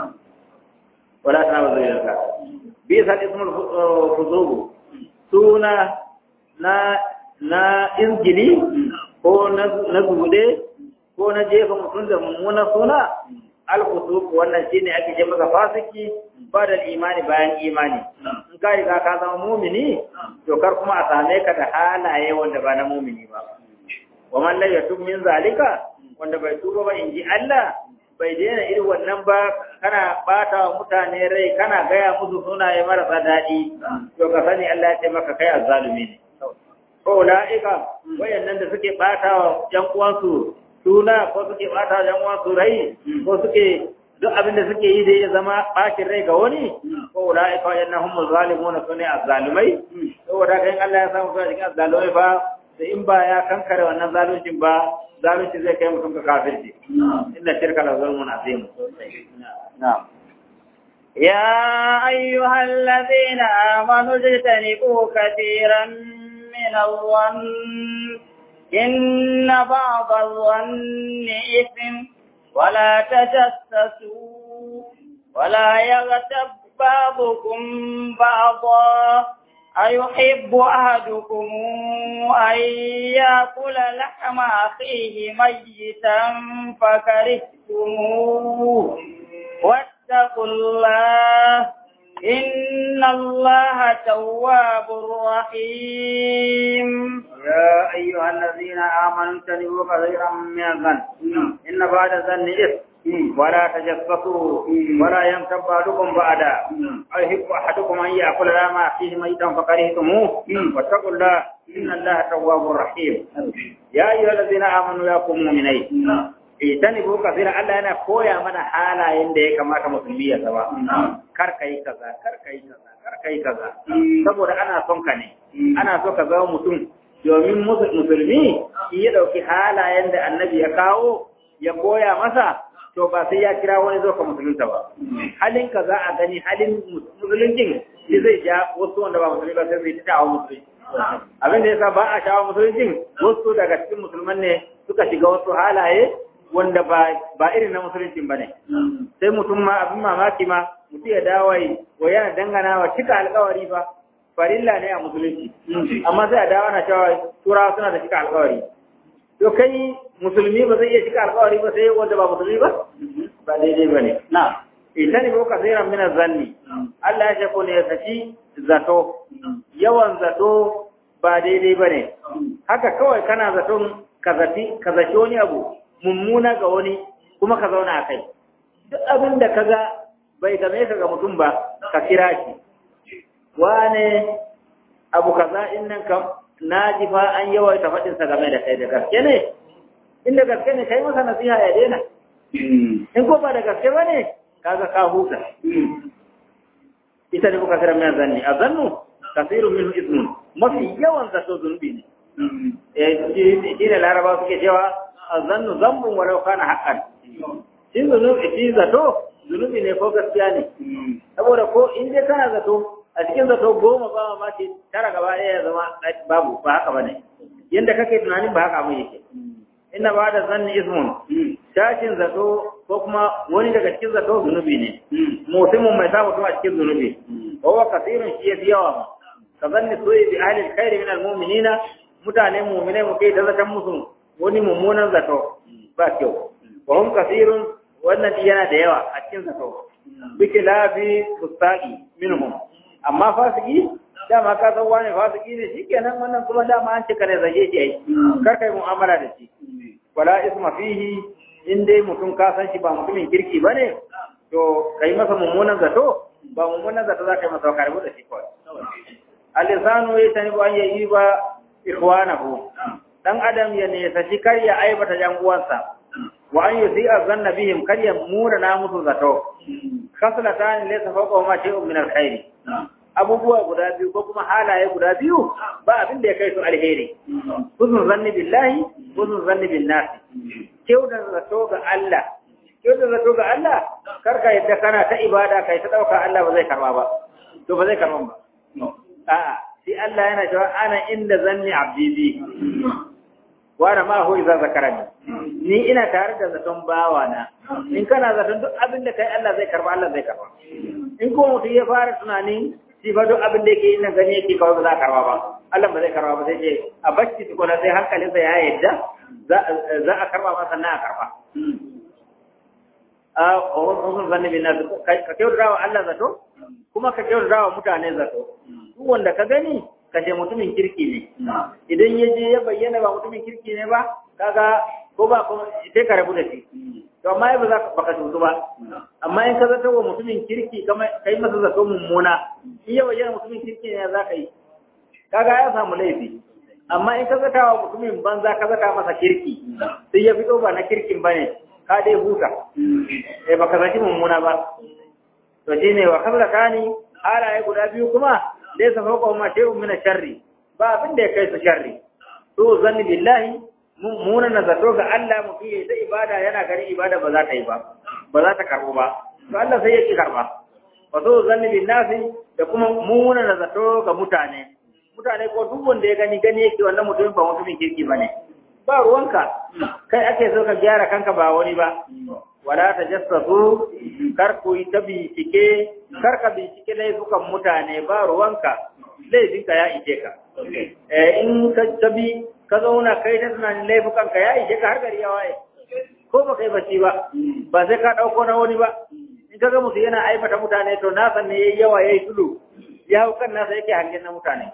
wala ta ba zai ka bi sa ismul fuzubu suna na na injili ko na zubude ko na jefa mutum da mummunan suna alfusuq wannan shine ake ce masa fasiki ba da imani bayan imani in ka riga ka zama mumini to kar kuma a same ka da halaye wanda ba na mumini ba wa man la yatub min zalika wanda bai tuba ba inji Allah bai daina irin wannan ba kana bata wa mutane rai kana gaya musu sunaye marasa daɗi to ka sani Allah ya ce maka kai azzalumi ne ko la'ika wayannan da suke bata wa yan uwansu suna ko suke bata yan uwansu rai ko suke duk abin da suke yi dai ya zama bakin rai ga wani ko la'ika wayannan humul zalimuna sune azzalumai saboda kai Allah ya samu suna cikin azzalumai ba da in ba ya kankare wannan zaluncin ba zalunci zai kai mutum ga kafirci inna shirka la zulmun azim na'am يا أيها الذين آمنوا اجتنبوا كثيرا من الظن إن بعض الظن إثم ولا تجسسوا ولا يغتب بعضكم بعضا أيحب أحدكم أن يأكل لحم أخيه ميتا فكرهتموه واتقوا الله إن الله تواب رحيم يا أيها الذين آمنوا اجتنبوا كثيرا من الظن إن بعد الظن إثم ولا تجسسوا ولا يمتب بعضكم بعدا أيحب أحدكم أن يأكل لحم أخيه ميتا فكرهتموه واتقوا الله إن الله تواب رحيم يا أيها الذين آمنوا يا قوم مؤمنين ijtanibu kafira Allah yana koya mana halayen da ya kamata musulmi ya zama kar kai kaza kar kai kaza kar kai kaza saboda ana son ka ne ana so ka zama mutum domin musulmi in ya dauki halayen da annabi ya kawo ya koya masa to ba sai ya kira wani zo ka musulunta ba halin ka za a gani halin musuluncin shi zai ja wasu wanda ba musulmi ba sai zai ta hawa musulunci abin da yasa ba a shawo musuluncin wasu daga cikin musulman ne suka shiga wasu halaye wanda ba ba irin na musulunci bane sai mutum ma abin mamaki ma mutum ya dawo wa yana dangana wa cika alkawari fa farilla ne a musulunci amma sai a dawo na cewa turawa suna da cika alkawari to kai musulmi ba zai iya cika alkawari ba sai wanda ba musulmi ba ba daidai ba ne na ita ne boka zai min zanni Allah ya ce ko ne ya saki zato yawan zato ba daidai ba ne haka kawai kana zaton ka zaci ka zaci wani abu mummuna ga wani kuma ka zauna a kai duk abin da ka ga bai game ka ga mutum ba ka kira shi wane abu kaza in nan kam na ji fa an yawaita faɗinsa game da kai da gaske ne inda gaske ne kai masa nasiha ya daina in ko ba da gaske ba ne kaga ka huta ita ne kuka kira mai zanni a zannu kasirun minhu ismun mafi yawan zato zunubi ne eh shi ne laraba suke cewa a zannu zambun walau kana haqqan shi zunubi shi zato zunubi ne ko gaskiya ne saboda ko in dai kana zato a cikin zato goma ba ma ce tara gaba ɗaya ya zama babu ba haka bane yanda kake tunanin ba haka abin yake inna ba da zanni ismun tashin zato ko kuma wani daga cikin zato zunubi ne mutumin mai sa mutum a cikin zunubi wa huwa kasirun shi yafi yawa ma ka zanni soyi bi ahli alkhairi min almu'minina mutane mu'minai mu kai da zatan musu wani mummunan zato ba kyau wa hum kasirun wannan yana da yawa a cikin zato biki lafi fustaqi minhum amma fasiki dama ka san wani fasiki ne shikenan wannan kuma dama an cika ne zage shi ai kar kai mu'amala da shi wala isma fihi in dai mutum ka san shi ba mutumin kirki bane to kai masa mummunan zato ba mummunan zato za ka yi masa karbu da shi kawai alisanu ya tani ba ya yi ba ikhwanahu dan adam ya ne sa shi kar ya aibata yan uwansa wa an yusi azanna bihim kar ya mura na musu zato khaslatan laysa fawqa ma shay'un min alkhair abubuwa guda biyu ko kuma halaye guda biyu ba abin da ya kai su alheri huzun zanni billahi huzun zanni bin nas kyautar zato ga Allah kyautar zato ga Allah kar ka yadda kana ta ibada kai ta dauka Allah ba zai karba ba to ba zai karba ba a'a sai Allah yana cewa ana inda zanni abdi bi wa ana ma hu idza zakarani ni ina tare da zaton bawa na in kana zaton duk abin da kai Allah zai karba Allah zai karba in ko mutum ya fara tunanin shi ba duk abin da yake yin gani yake kawai ba za a karba ba Allah ba zai karba ba sai ce a bacci tukuna sai hankalinsa ya yadda za a karba ma sannan a karba a wasu zanni bin nasu ka kyautata wa Allah zato kuma ka kyautata wa mutane zato duk wanda ka gani ka ce mutumin kirki ne idan ya je ya bayyana ba mutumin kirki ne ba kaga ko ba ko sai ka rabu da shi to amma ba za ka baka tutu ba amma in ka zata wa mutumin kirki kai masa zato mummuna in ya bayyana mutumin kirki ne za ka yi kaga ya samu laifi amma in ka zata wa mutumin banza ka zata masa kirki sai ya fito ba na kirkin bane ka dai huta eh baka zaki mummuna ba to shine wa kabla kani halaye guda biyu kuma dai sa fauka ma shay'un min sharri ba abin da ya kai su sharri to zanni billahi muna na zato ga Allah mutum ya yi ibada yana gani ibada ba za ta yi ba ba za ta karbo ba to Allah sai ya ki karba wa to zanni billahi da kuma muna na zato ga mutane mutane ko duk wanda ya gani gani yake wannan mutumin ba mutumin kirki bane ba ruwanka kai ake so ka gyara kanka ba wani ba wala ta jassasu kar ku yi ta bincike kar ka bincike laifukan mutane ba ruwanka laifinka ya ishe ka in ka tabi ka zauna kai ta tunanin laifukan ka ya ishe ka har gari ya waye ko ba kai bacci ba ba sai ka dauko na wani ba in ka ga musu yana aibata mutane to na san ne yayi yawa yayi tulu ya hau kan nasa yake hangen na mutane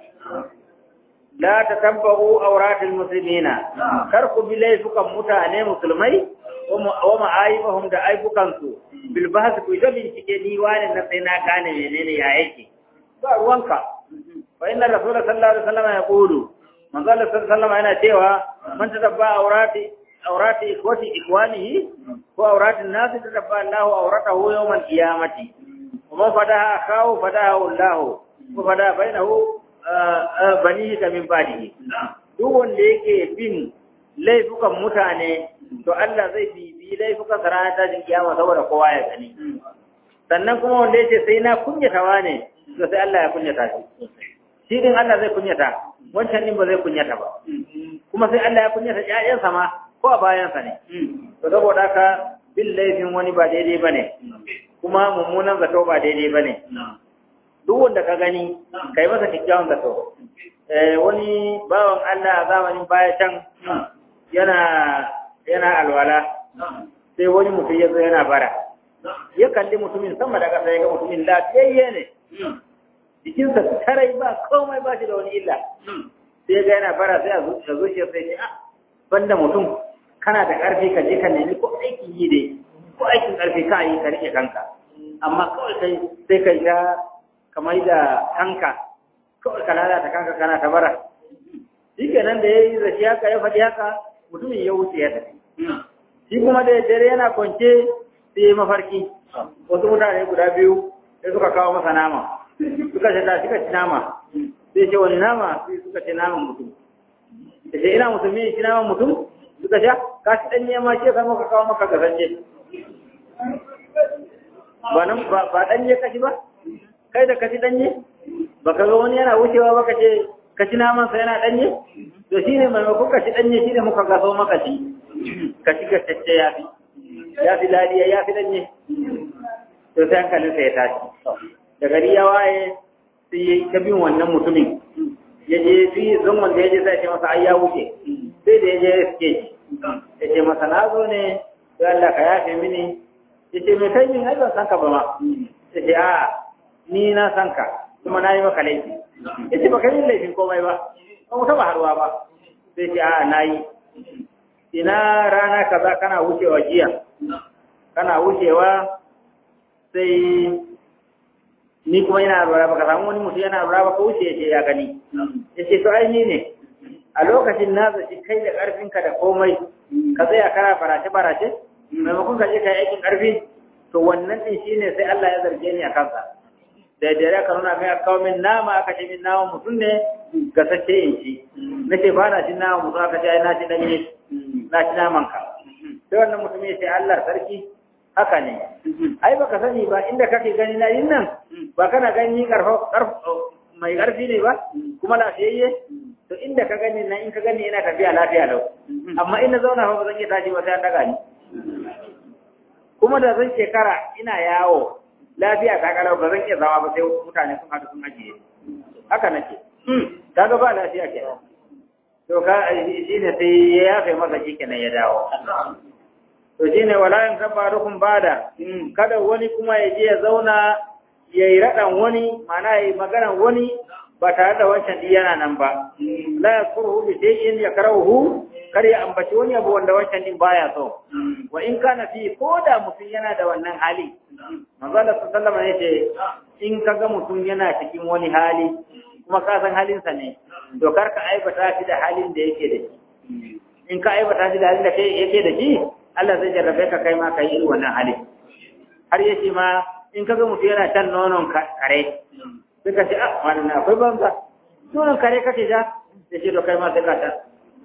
la tatabbu awratil muslimina kar ku bi laifukan mutane musulmai wa ma'aibahum da aibukansu bil bahth ku da bincike ni wani na sai na gane menene ya yake ba ruwanka fa inna rasul sallallahu alaihi wasallam ya qulu manzo Allah sallallahu alaihi wasallam yana cewa man tadabba awrati awrati ikhwati ikhwanihi ko awratin nas tadabba Allah awratahu yawm al-qiyamati wa man fadaha akhahu fadahu Allah wa fada bainahu banihi min badihi duk wanda yake bin laifukan mutane to Allah zai bibi laifukan sa ranar tashin kiyama saboda kowa ya gani sannan kuma wanda yace sai na kunyatawa ne to sai Allah ya kunyata shi shi din Allah zai kunyata wancan din ba zai kunyata ba kuma sai Allah ya kunyata ƴaƴansa ma ko a bayansa ne to saboda haka bin laifin wani ba daidai ba ne kuma mummunan zato ba daidai ba ne duk wanda ka gani kai masa kyakkyawan zato wani bawan Allah a zamanin baya can yana yana alwala sai wani mutum ya zo yana bara ya kalli mutumin sama da ƙasa ya ga mutumin lafiyayye ne jikinsa tarai ba komai ba shi da wani illa sai ga yana bara sai a zuciya sai ce ah banda mutum kana da ƙarfi ka je ka nemi ko aikin yi dai ko aikin ƙarfi ka yi ka rike kanka amma kawai sai sai kai ta kamar da kanka kawai ka lalata kanka kana ta bara shi kenan da ya yi zashi haka ya faɗi haka mutumin ya wuce ya tafi shi kuma da dare yana kwance sai ya mafarki wasu mutane guda biyu sai suka kawo masa nama suka ce da suka ci nama sai ce wani nama sai suka ce naman mutum da ce ina musulmi ci naman mutum suka ce ka ci ɗanye ma ce kan maka kawo maka gasance ba nan ba ɗanye kashi ba kai da kashi ɗanye ba ka ga wani yana wucewa ba ka ce ka ci naman sa yana ɗanye to shi ne maimakon ka ci ɗanye shi ne muka gaso maka ci ka ci gashashe ya fi ya fi ladiya ya fi ɗanye to sai hankalinsa ya tashi da gari ya waye sai ya yi ta bin wannan mutumin ya je fi zan wanda ya je sai ce masa ai ya wuce sai da ya je ya suke shi ya ce masa na zo ne sai Allah ka yafe mini ya ce mai kai min ai ban san ka ba ma ya ce a ni na san ka kuma na yi maka laifi ya ce ba kai min laifin komai ba ba mu taɓa haruwa ba sai ce a na yi ina rana kaza kana wucewa jiya kana wucewa sai ni kuma yana lura baka samu wani mutum yana lura baka wuce ya ce ya gani ya ce to ai ni ne a lokacin na zaci kai da ƙarfinka da komai ka tsaya kana barace barace maimakon ka je ka yi aikin ƙarfi to wannan din shine sai Allah ya zarge ni a kansa da dare ka nuna kai aka kawo min nama aka ce min nama mutum ne ga sace in ci nace ba na cin nama mutum aka ce ai na ci danye na ci naman ka sai wannan mutum ya ce Allah sarki haka ne ai baka sani ba inda kake gani na yin nan ba kana gani karfa mai karfi ne ba kuma lafiyayye to inda ka gani nan in ka gani ina tafiya lafiya lau amma ina zauna fa ba zan iya tashi ba sai an daga ni kuma da zan shekara ina yawo lafiya ta kalau ba zan iya zawa ba sai mutane sun haɗu sun ajiye haka nake kaga ba lafiya ke to ka shi ne sai ya yafe masa shi kenan ya dawo to shine wala in kabarukum bada kada wani kuma ya je ya zauna yayi radan wani mana yayi magana wani ba tare da wancan din yana nan ba la yakuru bi shay'in yakrahu kar ya ambaci wani abu wanda wancan din baya so wa in kana fi koda mutum yana da wannan hali manzo Allah sallallahu alaihi wasallam in kaga mutum yana cikin wani hali kuma ka san halinsa ne to kar ka aibata shi da halin da yake da shi in ka aibata shi da halin da yake da shi Allah zai jarrabe ka kai ma ka yi irin wannan hali har yace ma in kaga mutum yana can nonon kare sai ka ce ah wannan akwai banza nonon kare kake ja sai ce to kai ma sai ka ta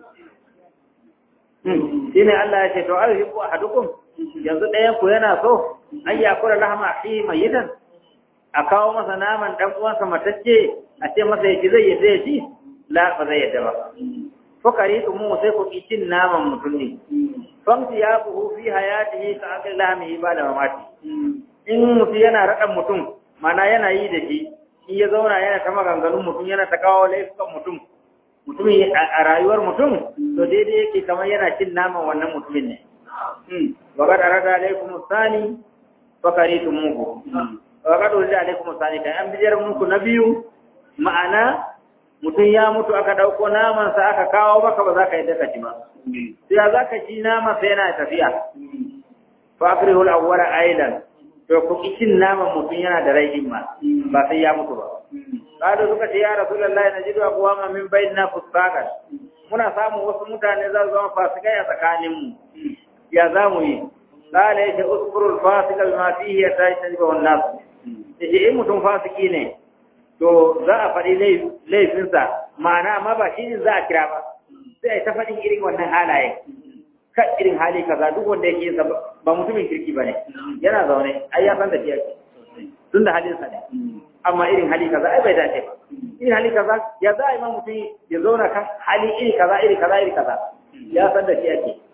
shine Allah ya ce to ayyuhu ahadukum yanzu ɗayan ku yana so an ya kula lahama fi mayitan a kawo masa naman dan uwansa matacce a ce masa yake zai yadda ya ci la ba zai yadda ba fakari mu sai ku cin naman mutum ne famti ya buhu fi hayatihi ka akal lahmihi ba da mamati in mutum yana raɗan mutum mana yana yi da shi in ya zauna yana ta maganganun mutum yana ta kawo laifukan mutum mutumin a rayuwar mutum to daidai yake kamar yana cin naman wannan mutumin ne wa qad arada alaykum sani fakaritumuhu wa qad urida alaykum sani kai an bijiyar muku na biyu ma'ana mutum ya mutu aka ɗauko namansa aka kawo maka ba za ka yi daka ci ba. Sai za ka ci naman sai yana tafiya. Fakri hul awwara ailan. To ku cin naman mutum yana da rai ma ba sai ya mutu ba. Kado suka ce ya Rasulullahi na jidu akuwa ma min bayyana fuskakan. Muna samun wasu mutane za su zama fasikai a tsakaninmu. Ya za mu yi. Kala ya ce uskurul fasika bima fihi ya tashi ta jiba wannan. Ya ce in mutum fasiki ne, to za a faɗi laifinsa ma'ana amma ba shi za a kira ba sai a ta faɗin irin wannan halaye kan irin hali kaza duk wanda yake yinsa ba mutumin kirki ba ne yana zaune ai ya san da shi yake tun da halinsa ne amma irin hali kaza ai bai dace ba irin hali kaza ya za a yi ma mutum ya zauna kan hali iri kaza iri kaza iri kaza ya san da shi yake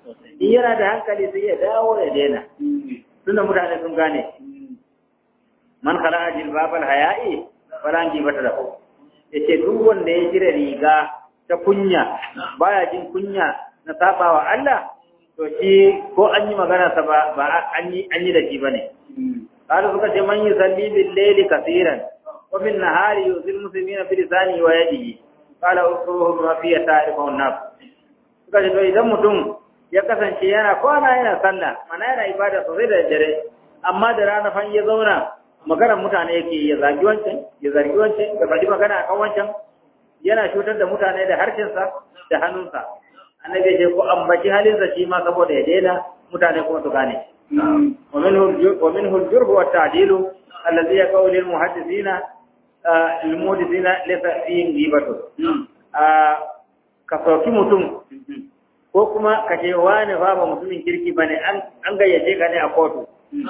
in yana da hankali sai ya dawo ya daina tunda mutane sun gane man khala'a jilbabal haya'i falan gibata lahu yace duk wanda ya jira riga ta kunya baya jin kunya na sabawa Allah to shi ko an yi magana sa ba ba an yi an yi da shi bane قالوا suka ce man yusalli bil layli kaseeran wa bin nahari yuzil muslimina bi lisani wa yadihi qala usuhu ma fi ta'rifu an-nafs suka ce to idan mutum ya kasance yana kwana yana sallah mana yana ibada sosai da dare amma da rana fan ya zauna maganar mutane yake ya zagi wancan ya zargi wancan ya faɗi magana akan wancan yana cutar da mutane da harshensa da hannunsa annabi ya ce ko ambaci halinsa shi ma saboda ya daina mutane kuma su gane ومنه ومنه الجرح والتعديل الذي يقول للمحدثين المحدثين ليس فيه غيبة ka sauki mutum ko kuma ka ce wani fa ba mutumin kirki ba ne an gayyace ka ne a kotu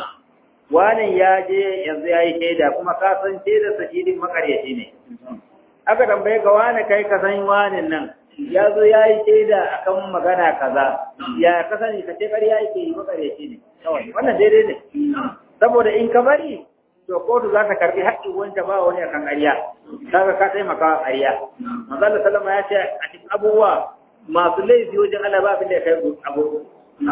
wani ya je yanzu ya yi shaida kuma ka san shaida sa shi din makaryaci ne aka tambaye ka wani kai ka san wani nan ya zo ya yi shaida akan magana kaza ya ka sani ka ce ƙarya yake yi makaryaci ne wannan daidai ne saboda in ka bari to kotu za ta karbi haƙƙin wanda ba wani akan ƙarya kaga ka taimaka wa ƙarya manzo Allah sallama ya ce a cikin abubuwa masu laifi wajen Allah ba abin da ya kai abu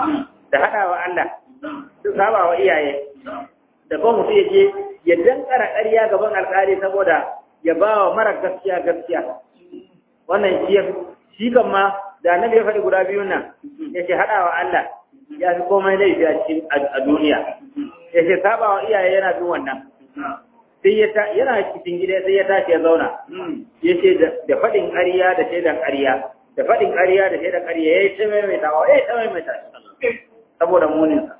da haɗa wa Allah su saba wa iyaye da kuma mutum ya je ya dankara ƙarya gaban alƙali saboda ya ba wa mara gaskiya gaskiya wannan shi shi kan ma da annabi ya faɗi guda biyun nan ya ce haɗa wa Allah ya fi komai laifi a cikin a duniya ya ce saba wa iyaye yana bin wannan sai ya ta yana cikin gida sai ya tashi ya zauna ya ce da faɗin ƙarya da shaidan ƙarya da faɗin ƙarya da shaidan ƙarya ya yi ta maimaitawa ya yi ta maimaita saboda muninsa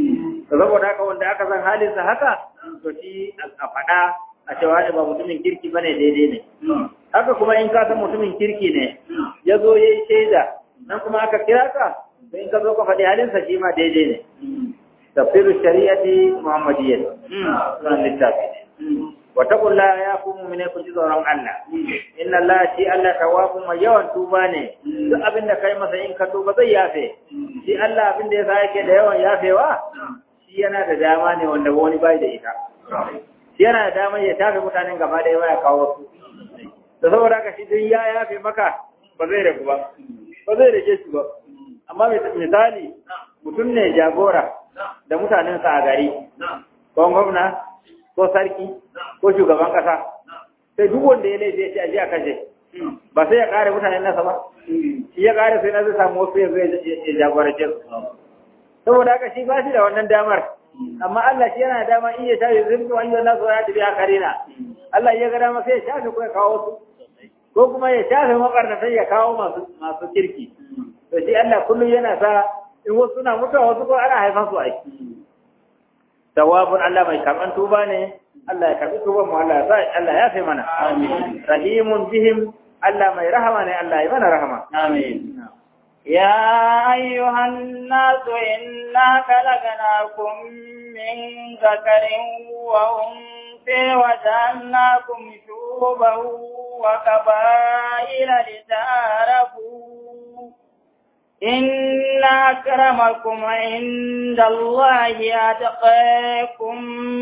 to saboda haka wanda aka san halinsa haka to shi a faɗa a cewa ne ba mutumin kirki bane daidai ne haka kuma in ka san mutumin kirki ne ya zo ya yi shaida nan kuma aka kira ka to in ka zo ka faɗi halinsa shi ma daidai ne tafsiru shari'ati muhammadiyya sunan littafi ne wa taqulla ya ku mu'mine ku ji tsoron Allah inna Allah shi Allah tawwabun mai yawan tuba ne duk abin da kai masa in ka tuba zai yafe shi Allah abin da yasa yake da yawan yafewa shi yana da dama ne wanda wani bai da ita shi yana da dama ya tafe mutanen gaba da yawa ya kawo su da saboda haka shi duk ya yafe maka ba zai ragu ba ba zai rage shi ba amma misali mutum ne jagora da mutanensa a gari ko gwamna ko sarki ko shugaban kasa sai duk wanda ya laifi ya ce aje a kashe ba sai ya kare mutanen nasa ba shi ya kare sai na zai samu wasu ya zai ya jagorace su saboda haka shi ba shi da wannan damar amma Allah shi yana da dama in ya shafe zurfi wani wannan su ya tafi a karina Allah ya ga dama sai ya shafe ko ya kawo su ko kuma ya shafe makarnatai ya kawo masu masu kirki to shi Allah kullum yana sa in wasu suna mutuwa wasu ko ana haifan su aiki tawabun Allah mai karban tuba ne Allah ya karbi tuban mu Allah ya sa Allah ya fi mana amin rahimun bihim Allah mai rahama ne Allah ya mana rahama amin يا أيها الناس إنا خلقناكم من ذكر وأنثى وجعلناكم شعوبا وقبائل لتعارفوا إن أكرمكم عند الله أتقاكم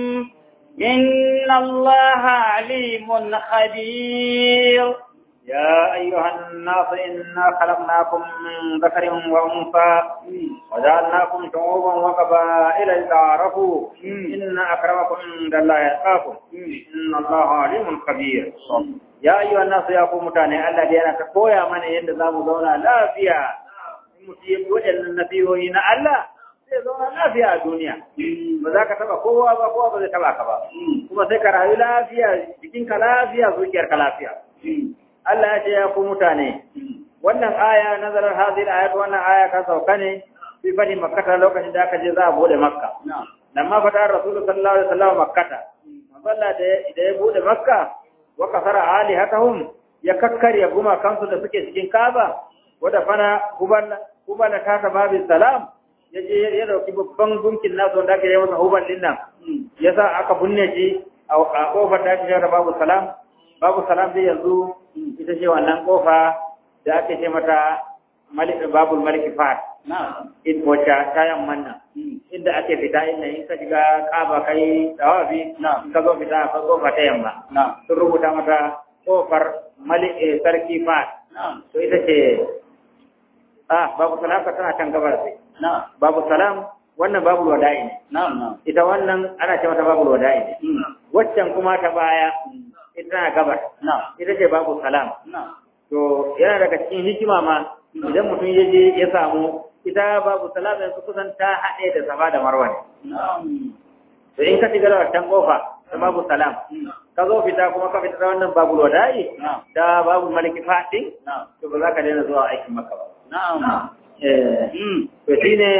إن الله عليم خبير يا أيها الناس إنا خلقناكم من ذكر وأنثى وجعلناكم شعوبا وقبائل لتعارفوا إن أكرمكم عند الله أتقاكم إن الله عليم خبير يا أيها الناس يا قوم متاني الذين كويا من يند زامو زونا لا فيها mutum waɗannan nasihohi na Allah zai zauna lafiya a duniya ba za ka taba kowa ba kowa ba zai taba ka ba kuma sai ka rayu lafiya jikinka lafiya zuciyarka lafiya Allah ya ce ya ku mutane wannan aya nazarar hazir ayat wannan aya ka sauka ne fi fadi makkata lokacin da aka je za a bude makka dan ma fata rasulullahi sallallahu alaihi wasallam makkata manzalla da da ya bude makka wa kasara alihatahum ya kakkarya guma kansu da suke cikin kaba wada fana hubal hubal ta ta babin salam ya je ya dauki babban gunkin nasu wanda aka yi masa hubal din nan yasa aka bunne shi a kofar da ake babu salam babu salam dai yanzu ita ce wannan kofa da ake ce mata babul maliki fat na'am in wacce ta yamman nan inda ake fita inda in ka shiga kaba kai tawafi na'am ka zo fita ka kofa ta yamma na'am sun rubuta mata kofar malik eh, sarki fa na'am to ita ce ah babu salam ka tana kan gabar sai na'am babu salam wannan babu wada'i ne na'am na'am ita wannan ana ce mata babu wada'i ne waccan kuma ta baya ita tana gabar na'am ita ce babu salam na'am to yana daga cikin hikima ma idan mutum ya je ya samu ita babu salam yanzu kusan ta haɗe da safa da marwa ne na'am to in ka shiga da wancan kofa ta babu salam ka zo fita kuma ka fita da wannan babu wada'i na'am da babu maliki faɗi na'am to ba za ka daina zuwa aikin maka ba na'am eh to shine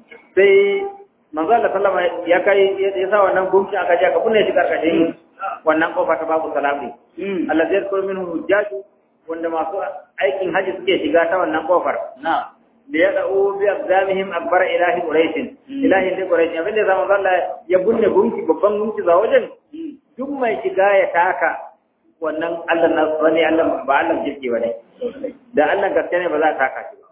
sai manzo Allah sallama ya kai ya sa wannan gumki aka je aka kunne shi karkashin wannan kofa ta babu salam ne Allah zai kuro minhu hujjaju wanda masu aikin haji suke shiga ta wannan kofar na'am da ya da'u bi aqdamihim akbar ilahi quraish ilahi da quraish abin da zaman Allah ya bunne gunki babban gunki za wajen duk mai shiga ya taka wannan Allah na wani Allah ba Allah jirki bane da Allah gaske ne ba za ta taka shi ba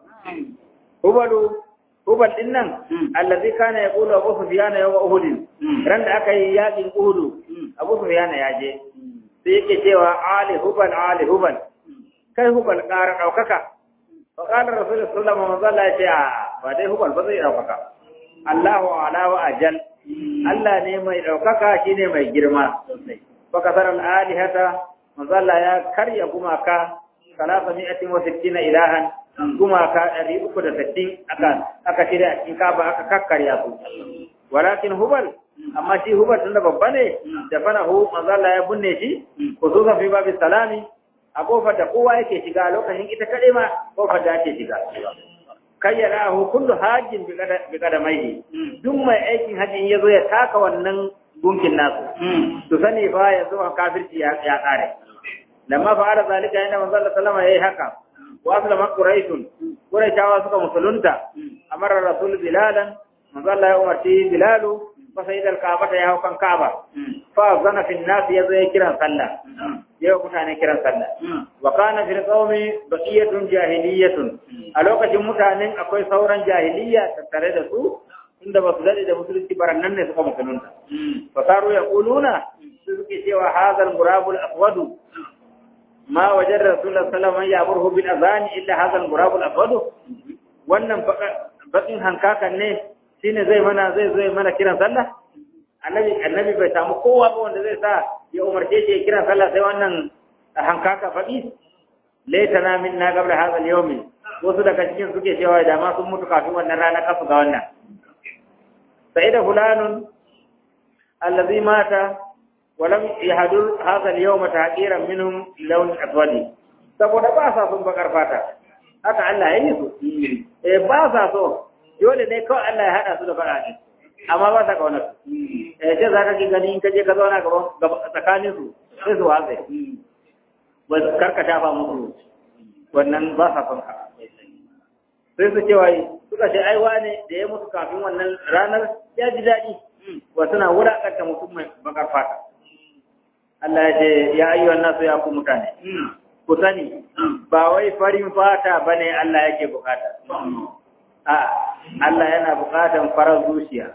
hubalu hubal din nan allazi kana yaqulu abu sufyan yawm uhud ran da aka yi yakin uhud abu sufyan ya je sai yake cewa ali hubal ali hubal kai hubal ƙara ɗaukaka fa qala rasul sallallahu alaihi wasallam ya ce a ba dai hubal ba zai ɗaukaka Allahu ala wa ajal Allah ne mai ɗaukaka shine mai girma fa kasar al alihata manzalla ya karya gumaka salasa mi'atin wa sittina ilahan gumaka ɗari uku da sittin aka aka shirya a cikin kaba aka kakkarya su walakin hubal amma shi hubal tunda babba ne da fana hu manzalla ya binne shi khususan fi babi salami a kofar da kowa yake shiga lokacin ita kaɗai ma kofar da ake shiga kayyana hu kullu hajjin bi kadamaihi duk mai aikin hajji ya zo ya taka wannan gunkin nasu to sani fa yanzu a kafirci ya ya kare lamma fa'ala zalika inda manzo Allah sallama yayi haka wa aslama quraishun quraishawa suka musulunta amara rasul bilalan manzo Allah ya umarci bilalu fa sayyid al-kaaba ya hau kan kaaba fa zana fi an-nas yazo ya kiran sallah yau mutane kiran sallah wa kana fil qaumi baqiyatun jahiliyatun a lokacin mutanen akwai sauran jahiliya tattare da su inda ba su dade da musulunci baran nan ne suka musulunta fa saru yaquluna su suke cewa hadal gurabul aswadu ma wajen rasulullah sallallahu alaihi wasallam ya'muru bil azan illa hadal gurabul aswadu wannan bakin hankakan ne shine zai mana zai zai mana kiran sallah annabi annabi bai samu kowa ba wanda zai sa ya umarce shi ya kiran sallah sai wannan hankaka faɗi laitana min na gabla hadal yawmi wasu daga cikin suke cewa da ma sun mutu kafin wannan rana kafu ga wannan sai da fulanun allazi mata walam yahdur hadha al-yawm taqiran minhum lawn aswadi saboda ba sa sun bakar fata haka Allah ya yi su eh ba sa so dole ne kawai Allah ya hada su da fara ne amma ba sa kauna su eh sai zaka ki gani in kaje ka zauna gaban tsakanin su sai su watsa ba karkata ba musu wannan ba sa son ka sai su cewa suka ce ai wane da ya mutu kafin wannan ranar ya ji daɗi wa suna wulaƙanta mutum mai bakar fata Allah ya ce ya ayyuhan nasu ya ku mutane ku sani ba wai farin fata bane Allah yake bukata a Allah yana bukatan farar zuciya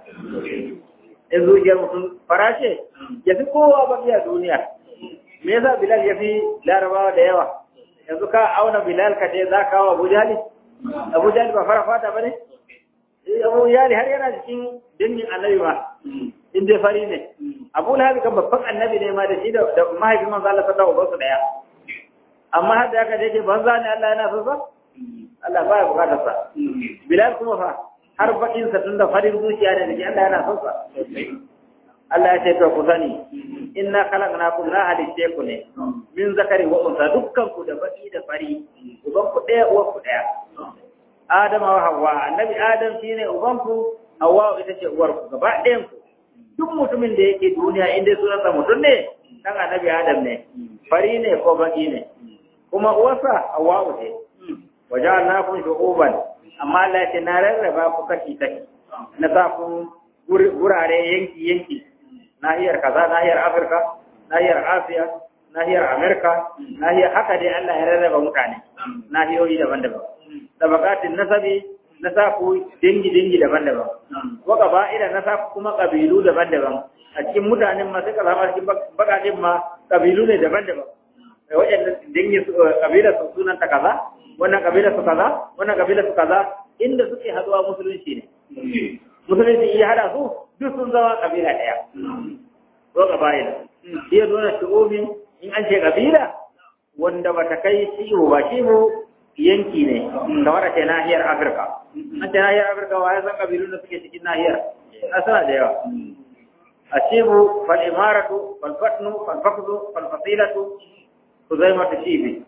in zuciyar mutum fara ce ya fi kowa baki a duniya me yasa Bilal ya fi larabawa da yawa yanzu ka auna Bilal ka ce za ka kawo Abu Jahli Abu Jahli ba fara fata bane Abu Jahli har yana cikin dangin annabi ma in dai fari ne Abu Lahab kan babban annabi ne ma da shi da mahaifin manzo Allah sallallahu alaihi wasallam daya amma har da aka dace banza ne Allah yana so sa Allah baya bukatar sa Bilal kuma fa har bakin sa tunda farin zuciya ne da shi Allah yana so sa Allah ya ce to ku sani inna khalaqnakum la halitte ku ne min zakari wa unsa dukkan ku da baki da fari uban ku daya uwa ku daya Adama wa Hawwa annabi Adam shine uban ku Hawwa ita ce uwar ku gaba ɗayan ku duk mutumin da yake duniya inda sunansa mutum ne dan annabi Adam ne fari ne ko baki ne kuma uwarsa Hawwa ce waja'alnakum shu'uban amma Allah ya ce na rarraba ku kashi kashi na sa ku gurare yanki yanki nahiyar kaza nahiyar Afirka nahiyar Asiya nahiyar Amerika nahiyar haka dai Allah ya rarraba mutane nahiyoyi daban-daban tabaqatin nasabi na sa ku dangi-dangi daban-daban, wa ƙaba'ila na sa ku kuma ƙabilu daban-daban, a cikin mutanen ma sai ka zama cikin bakaɗin ma ƙabilu ne daban-daban. Waɗanda dangi ƙabilar su sunan ta kaza, wannan ƙabilar su kaza, wannan ƙabilar su kaza, inda suke haɗuwa musulunci ne. Musulunci iya haɗa su duk sun zama ƙabila ɗaya. Ko ƙaba'ila. Iya nuna shu'umin in an ce ƙabila wanda ba ta kai ciwo ba ciwo yanki ne kamar a ce nahiyar Afirka. An ce nahiyar Afirka wa ya san ƙabilun da suke cikin nahiyar? A suna da yawa. A cibu fal imaratu fal fatnu fal fakzu fal fasilatu ku zai mata cibi.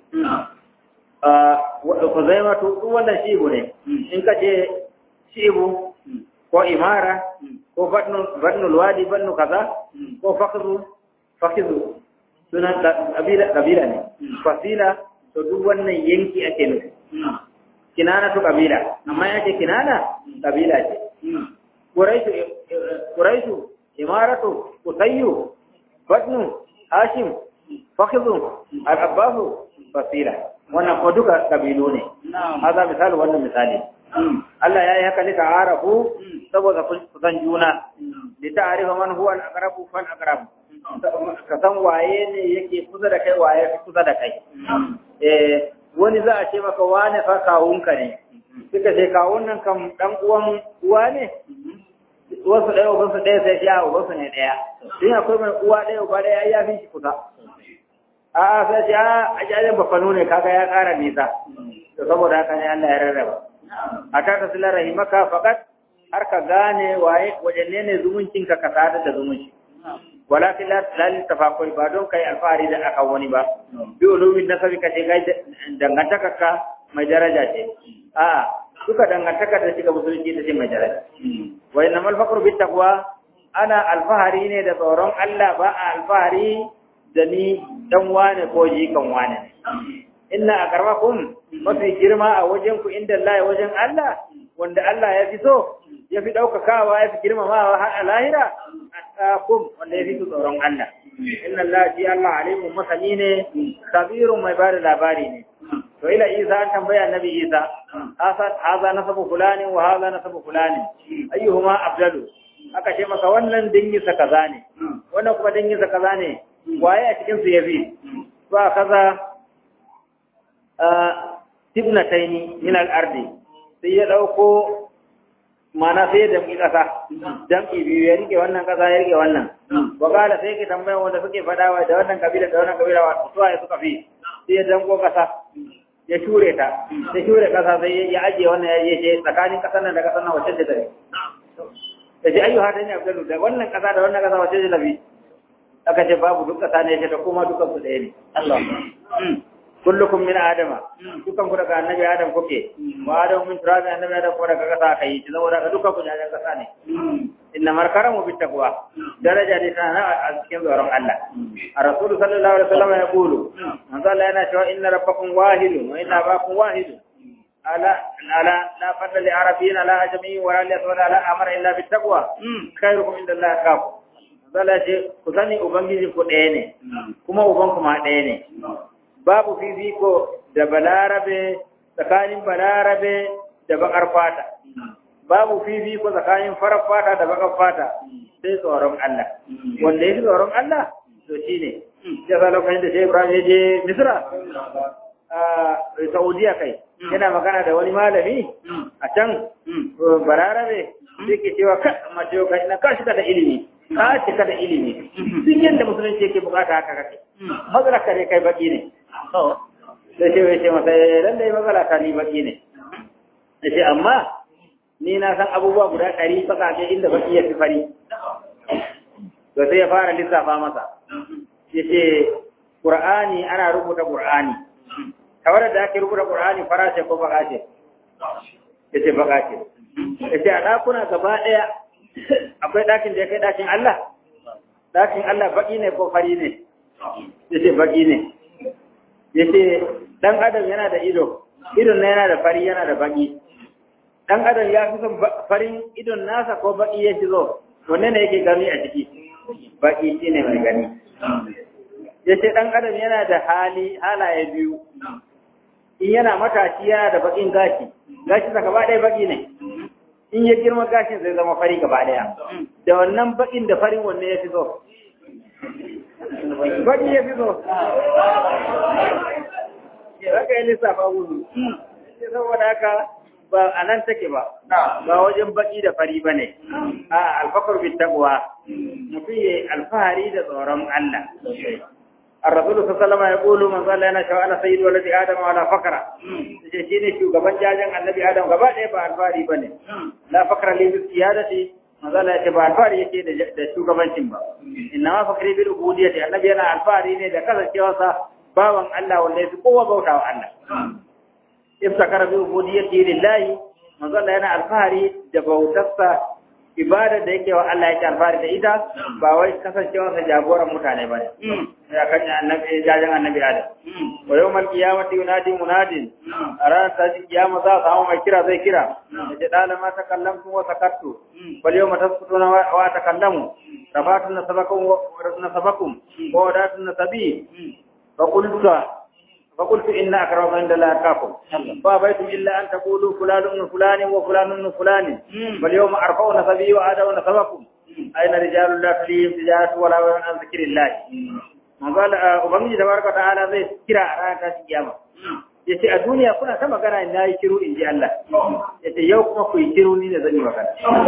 Ku zai mata duk wannan cibu ne. In ka ce cibu ko imara ko fatnu fatnu wadi fatnu kaza ko fakzu fakzu sunan kabila ne fasila to duk wannan yanki ake nufi kinana to kabila amma yake kinana kabila ce quraishu quraishu imaratu qusayyu badnu hashim fakhidhu al-abbas fasila wannan ko duka kabilu ne hada misali wannan misali Allah ya yi haka ne ta arafu saboda kun san juna da ta arifa man huwa al-aqrabu fal aqrabu ka san waye ne yake kusa da kai waye fi kusa da kai eh wani za a ce maka wane fa kawunka ne suka ce kawun nan kan dan uwan uwa ne wasu ɗaya uban su ɗaya sai ya uban su ne ɗaya in akwai mai uwa ɗaya uba ɗaya ya fi shi kusa a sai ce a ajajen bafano ne kaga ya ƙara nisa to saboda haka ne Allah ya rarraba a ta tasila rahimaka faqat har ka gane waye wajen ne zumuncinka ka sadar da zumunci walakin la la tafakuri ba don kai alfahari da akan wani ba bi ulumin nasabi kace kai dangantaka ka mai daraja ce a duka dangantaka da shiga musulunci ta ce mai daraja wa inna mal faqru bit taqwa ana alfahari ne da tsoron Allah ba a alfahari da ni dan wane ko jikan wane inna akramakum mafi girma a wajen ku inda Allah wajen Allah wanda Allah ya fi so ya fi ɗaukakawa ya fi girmamawa har a lahira attaqum wanda ya fi tsoron Allah inna Allah shi Allah alimun masani ne kabirun mai bada labari ne to ila Isa an tambaya annabi Isa hasa haza nasabu fulani wa haza nasabu fulani ayyuhuma afdalu aka ce maka wannan dingi sa kaza ne wannan kuma dingi sa kaza ne waye a cikin su yafi ba kaza tibnataini min al-ardi sai ya dauko mana sai da mi kasa jam'i biyu ya rike wannan kasa ya rike wannan wakala sai ke tambaya wanda suke fada wa da wannan kabila da wannan kabila wa su ya suka fi sai ya danko kasa ya shure ta ya shure kasa sai ya ajiye wannan ya je tsakanin kasan nan da kasan nan wacce ce tare da ce ayyu hada ne abdullu da wannan kasa da wannan kasa wacce ce tafi aka ce babu duk kasa ne ta kuma dukan su ɗaya ne Allah kullukum min adama dukan ku daga annabi adam kuke wa adam min turabi annabi adam ko daga kasa kai shi saboda ka dukan ku daga kasa ne inna markaramu bit taqwa daraja ne tana a cikin tsoron Allah a rasul sallallahu alaihi wasallam ya kulu manzo Allah yana cewa inna rabbakum wahidun wa inna abakum wahidun ala ala la fadla li arabiyyin ala ajami wa la yaswala ala amara illa bit taqwa khairukum inda Allah kafu Allah ce ku sani ubangiji ku ɗaya ne kuma uban kuma ɗaya ne babu fifiko da balarabe tsakanin balarabe da bakar fata babu fifiko tsakanin farar fata da bakar fata sai tsoron Allah wanda ya fi tsoron Allah to shi ne ya sa lokacin da sai Ibrahim ya je Misra a Saudiya kai yana magana da wani malami a can balarabe sai ke cewa ka mace kai na ka shiga da ilimi ka cika da ilimi duk yadda musulunci yake bukata haka kake matsala ne kai baki ne sai ce wai ce masa dan dai matsala ta ni baki ne da ce amma ni na san abubuwa guda ɗari bakake inda baki ya fi fari to sai ya fara lissafa masa ya ce ƙur'ani ana rubuta ƙur'ani tawar da ake rubuta ƙur'ani fara ce ko baka ce ya ce baka ce ya ce a ɗakuna gaba ɗaya akwai ɗakin da ya kai ɗakin Allah ɗakin Allah baki ne ko fari ne ya ce baki ne ya ce ɗan adam yana da ido idon na yana da fari yana da baki ɗan adam ya fi son farin idon nasa ko baki ya fi zo wanne ne yake gani a ciki baki shi ne mai gani ya ce ɗan adam yana da hali halaye biyu in yana matashi yana da bakin gashi gashi sa gaba ɗaya baki ne in ya girma gashin zai zama fari gaba ɗaya da wannan bakin da farin wanne ya fi so baki ya fi so haka yi lissafa gudu saboda haka ba a nan take ba ba wajen baki da fari ba ne a alfakar bin taqwa mutum ya alfahari da tsoron Allah الرسول صلى الله عليه وسلم يقول من قال انا شو انا سيد ولد ادم ولا فقر shi ne shugaban jajen annabi adam gaba ɗaya ba alfahari bane la fakra li bi siyadati manzala ya ce ba alfahari yake da shugabancin ba inna ma fakri bil ubudiyyati annabi yana alfahari ne da kasancewarsa bawan Allah wanda ya fi kowa bautawa Allah iftakara bi ubudiyyati lillahi manzala yana alfahari da bautarsa ibada da yake wa Allah yake alfahari da ita ba wai kasancewarsa jagoran mutane ba ne ya kan annabi jajen annabi Adam wa yawmal qiyamati yunadi munadin a ranar ta kiyama za a samu mai kira zai kira da ce dala ma takallamtu wa sakattu wal yawma tasqutuna wa takallamu rafatun nasabakum wa nasabakum wa wadatun nasabi fa qultu fa qultu inna akramakum inda la atqakum fa baytum illa an taqulu fulanun min fulanin wa fulanun min fulanin wal yawma arfa'u nasabi wa adaw nasabakum aina rijalun la tulihim tijaratu wala an zikrillah manzala ubangiji tabaraka ta'ala zai kira a ranar tashin kiyama yace a duniya kuna ta magana na yi kiru in ji Allah yace yau kuma ku yi kiru ni da zan yi magana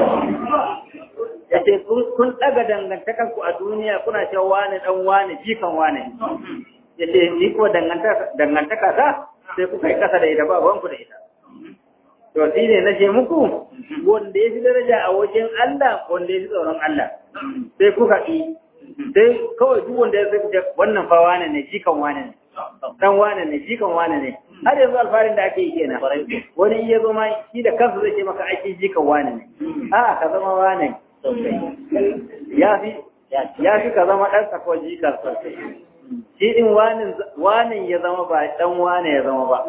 yace kun daga dangantakan ku a duniya kuna cewa wani dan wani jikan wani yace ni kuma dangantaka dangantaka ta sai kuka yi kasa da ita ba ku da ita to shi ne na ce muku wanda ya fi daraja a wajen Allah wanda ya fi tsoron Allah sai kuka yi sai kawai duk wanda ya zai wannan fa wane ne jikan wane ne dan wane ne jikan wane ne har yanzu alfarin da ake yi kenan wani iya zo ma shi da kansa zai ce maka ake jikan wane ne a ka zama wane ya fi ya fi ka zama ɗansa ko jikan sosai shi din wanin ya zama ba dan wane ya zama ba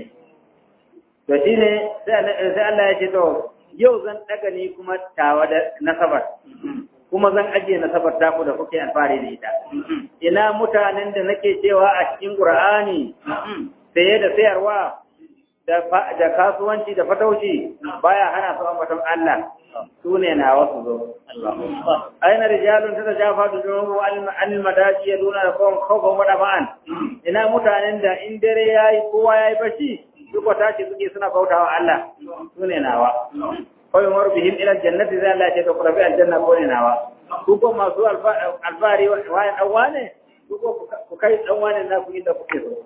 to shi ne sai Allah ya ce to yau zan daga ni kuma tawa da nasabar kuma zan ajiye nasabar taku da kuke alfahari da ita. Ina mutanen da nake cewa a cikin Qur'ani saye da sayarwa da kasuwanci da fatauci baya hana su ambaton Allah su ne na wasu zo. Aina rijalun ta jafa da junubu an madaji ya nuna da kawon kawon wada ma'an. Ina mutanen da in dare ya yi kowa ya yi bashi duk wata ce suke suna bautawa Allah su ne nawa. kawai umaru bihim ila jannati zai Allah ce da ku rabi aljanna ko ne nawa ku ko masu alfahari wayan dan wane ku ko ku kai dan wane na ku inda kuke so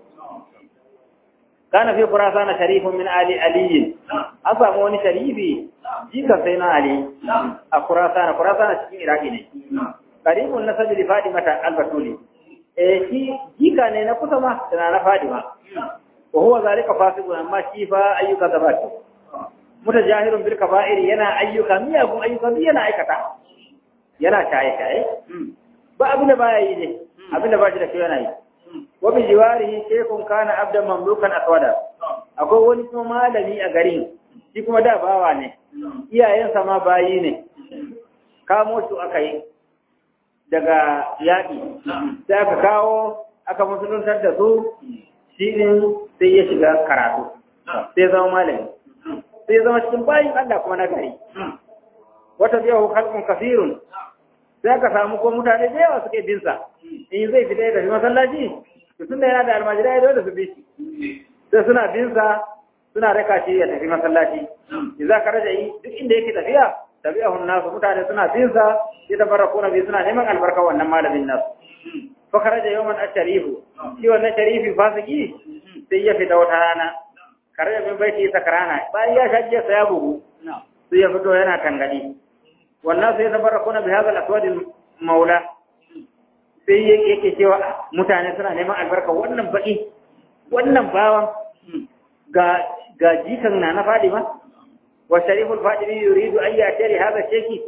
kana fi qurasana sharifun min ali ali an samu wani sharifi jika sai na ali a qurasana qurasana cikin iraki ne qaribun nasabi li fatimata al-batuli eh shi jika ne na kusa ma da na fatima wa huwa zalika fasiqun amma shi fa ayyuka zabati mutajahirun bil kaba'ir yana ayyuka miyagun ayyuka duk yana aikata yana shaye shaye ba abin da baya yi ne abin da ba shi da shi yana yi wa bi jiwarihi shaykhun kana abdan mamlukan aswada akwai wani kuma malami a garin shi kuma da bawa ne iyayensa ma bayi ne kamo su aka yi daga yaƙi sai aka kawo aka musuluntar da su shi ne sai ya shiga karatu sai zama malami sai zama cikin bayin Allah kuma na gari. Wata biya hu halkun kafirun, sai ka samu ko mutane da yawa suke binsa, in zai fita ya tafi masallaci, to tun da yana da almajira ya dole su bi shi. Sai suna binsa suna raka shi ya tafi masallaci. In za ka raja yi duk inda yake tafiya, tafiya hun nasu mutane suna binsa, ya tabara ko nabi suna neman albarka wannan malamin nasu. Fa raja yawan asharifu, shi wannan sharifi fasiki sai ya fita wata rana. kare min baiti sakrana bayan ya shajje sa ya bugu sai ya fito yana tangadi wannan sai ya tabarrakuna bi hadha al-aswad maula sai yake cewa mutane suna neman albarka wannan baki wannan bawan ga ga jikan na na Fadima wa shariful Fadimi yuridu an yatari hadha sheki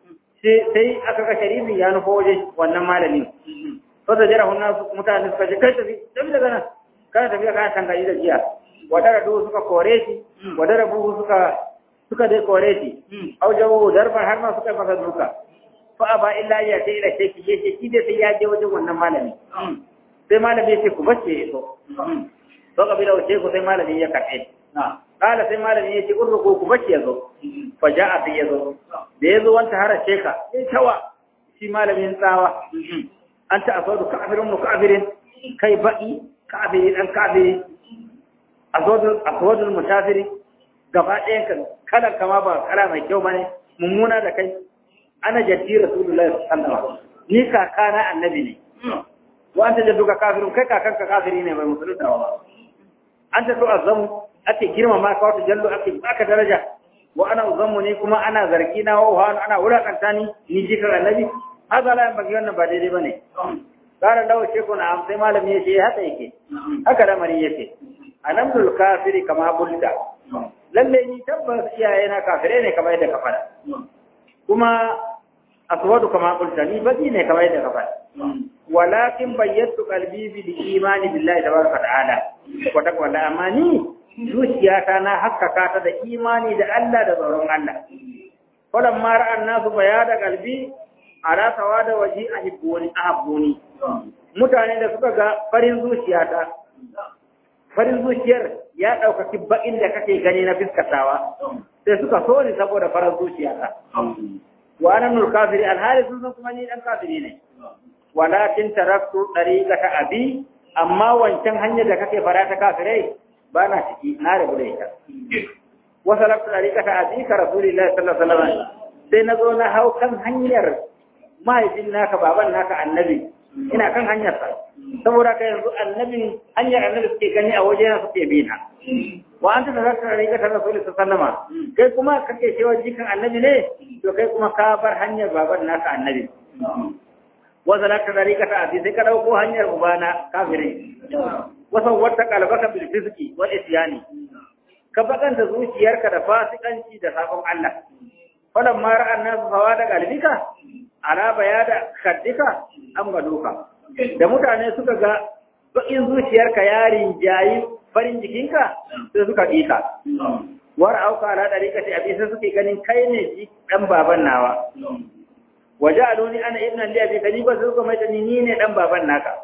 sai aka ga sharifin ya nufo waje wannan malamin fa da jara hunna mutane suka je kai tafi tafi daga nan kana tafiya kana tangadi da jiya wadara do suka kore shi wadara buhu suka suka dai kore shi au jawo darban har ma suka masa duka fa aba illa ya ta ila sheki yace shi dai sai ya je wajen wannan malami sai malami yace ku bace so to kabila wace ku sai malami ya karɓe kala sai malami ya ce urruku ku bashi yazo fa ja'a sai yazo da yazo wanta hara sheka sai tawa shi malamin tsawa anta asadu ka'birun mu ka'birin kai ba'i ka'biri dan ka'biri asadu asadu musafiri gaba ɗayan kan kalan kama ba kala mai kyau bane mummuna da kai ana jaddi rasulullahi sallallahu alaihi wasallam ni kakana annabi ne wa anta jadduka kafirun kai kakanka kafiri ne mai musulunta ba anta to azamu ake girmama ka wata jallo ake baka daraja wa ana uzammu ne kuma ana zargi na wa wa ana wulakanta ni ni jikar annabi haka la bagi wannan ba daidai bane kara dawo ce ko na sai malami yace haka yake haka lamari yake anamdul kafiri kama bulda lalle ni tabbas iyaye na kafire ne kamar yadda ka fada kuma aswadu kama bulda ni baki ne kamar yadda ka fada walakin bayyatu qalbi bil imani billahi tabaraka ta'ala wa taqwa amma ni zuciyata na haskaka ta da imani da Allah da tsoron Allah. Kwadan mara an nasu baya da galbi a rasawa da waje a hibboni a habboni. Mutane da suka ga farin zuciyata, farin zuciyar ya ɗaukaki baƙin da kake gani na fiskatawa, sai suka so ni saboda farin zuciyata. Wa anan nur kafiri alhali sun san kuma ni ɗan kafiri ne. Walakin taraktu ɗari ta abi, amma wancan hanyar da kake fara ta kafirai ba na ciki na rabu da ita wasu lafi ɗariƙa ta azika rasulillahi sallallahu alaihi wasallam sai na zo na hau kan hanyar mahaifin naka baban naka annabi ina kan hanyar sa saboda ka yanzu annabin hanyar annabi suke gani a waje na suke bi na wa anta da zaka ɗariƙa ta rasulillahi sallallahu alaihi kai kuma kake cewa jikan annabi ne to kai kuma ka bar hanyar baban naka annabi wasu lafi ɗariƙa ta azika sai ka ɗauko hanyar ubana kafirai wasan wata kalbaka bil fiski wal isyani ka bakanta zuciyarka da fasikanci da sabon Allah falan ma ra'an nasu hawa da galbika ala bayada kaddika an ga duka da mutane suka ga bakin zuciyarka yarin jayi farin jikinka sai suka dika war auka ala dariƙa ta abi sai suke ganin kai ne ji dan baban nawa waja'aluni ana ibnan li abi kadiba sai suka mai ni ne dan baban naka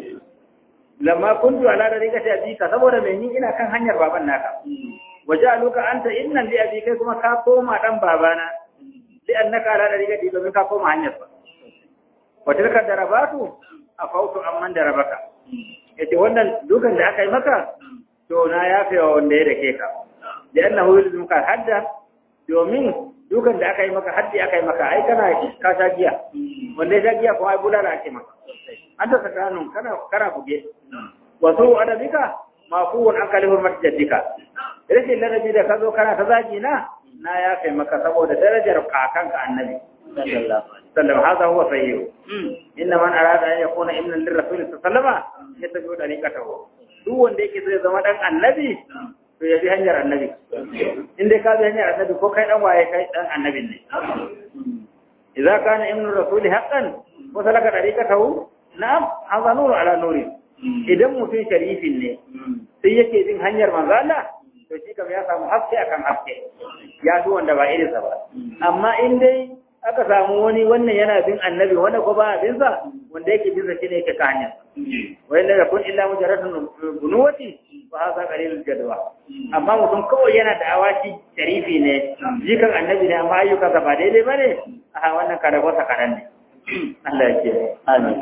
lamma kuntu ala dariqati abika saboda mai ni ina kan hanyar baban naka wajaluka anta innan li abika kuma ka koma dan babana li annaka ala dariqati domin ka koma hanyar ba wa tilka darabatu afautu amman darabaka yace wannan dukan da aka yi maka to na yafe wa wanda ya dake ka da annahu yulzumuka hadda domin dukan da aka yi maka haddi aka yi maka ai kana ka sha giya wanda ya sha giya kuma ai bulala ake maka an ta sakanun kana kana buge wasu adabika mafuwan an kalifin masjidika rashin ladabi da ka zo kana ta zagi na na ya kai maka saboda darajar kakanka annabi sallallahu hada huwa sayyidu inna man arada an yakuna ibnan lirrasul sallallahu yattabi'u dariqatahu duk wanda yake so ya zama dan annabi to ya bi hanyar annabi in dai ka bi hanyar annabi ko kai dan waye kai dan annabin ne idza kana ibnu rasul haqqan wa salaka dariqatahu na'am hadha nuru ala nuri idan mutum sharifin ne sai yake bin hanyar manzo Allah to shi kam ya samu haske akan haske ya fi wanda ba irinsa ba amma in dai aka samu wani wannan yana bin annabi wanda ko ba bin sa wanda yake bin sa shine yake ka hanyar wa illa yakun illa mujarradun bunuwati fa hadha qalilul jadwa amma mutum kawai yana da awaki sharifi ne jikan annabi ne amma ayyukansa ba daidai bane a wannan karabarsa kadan ne Allah ya ce amin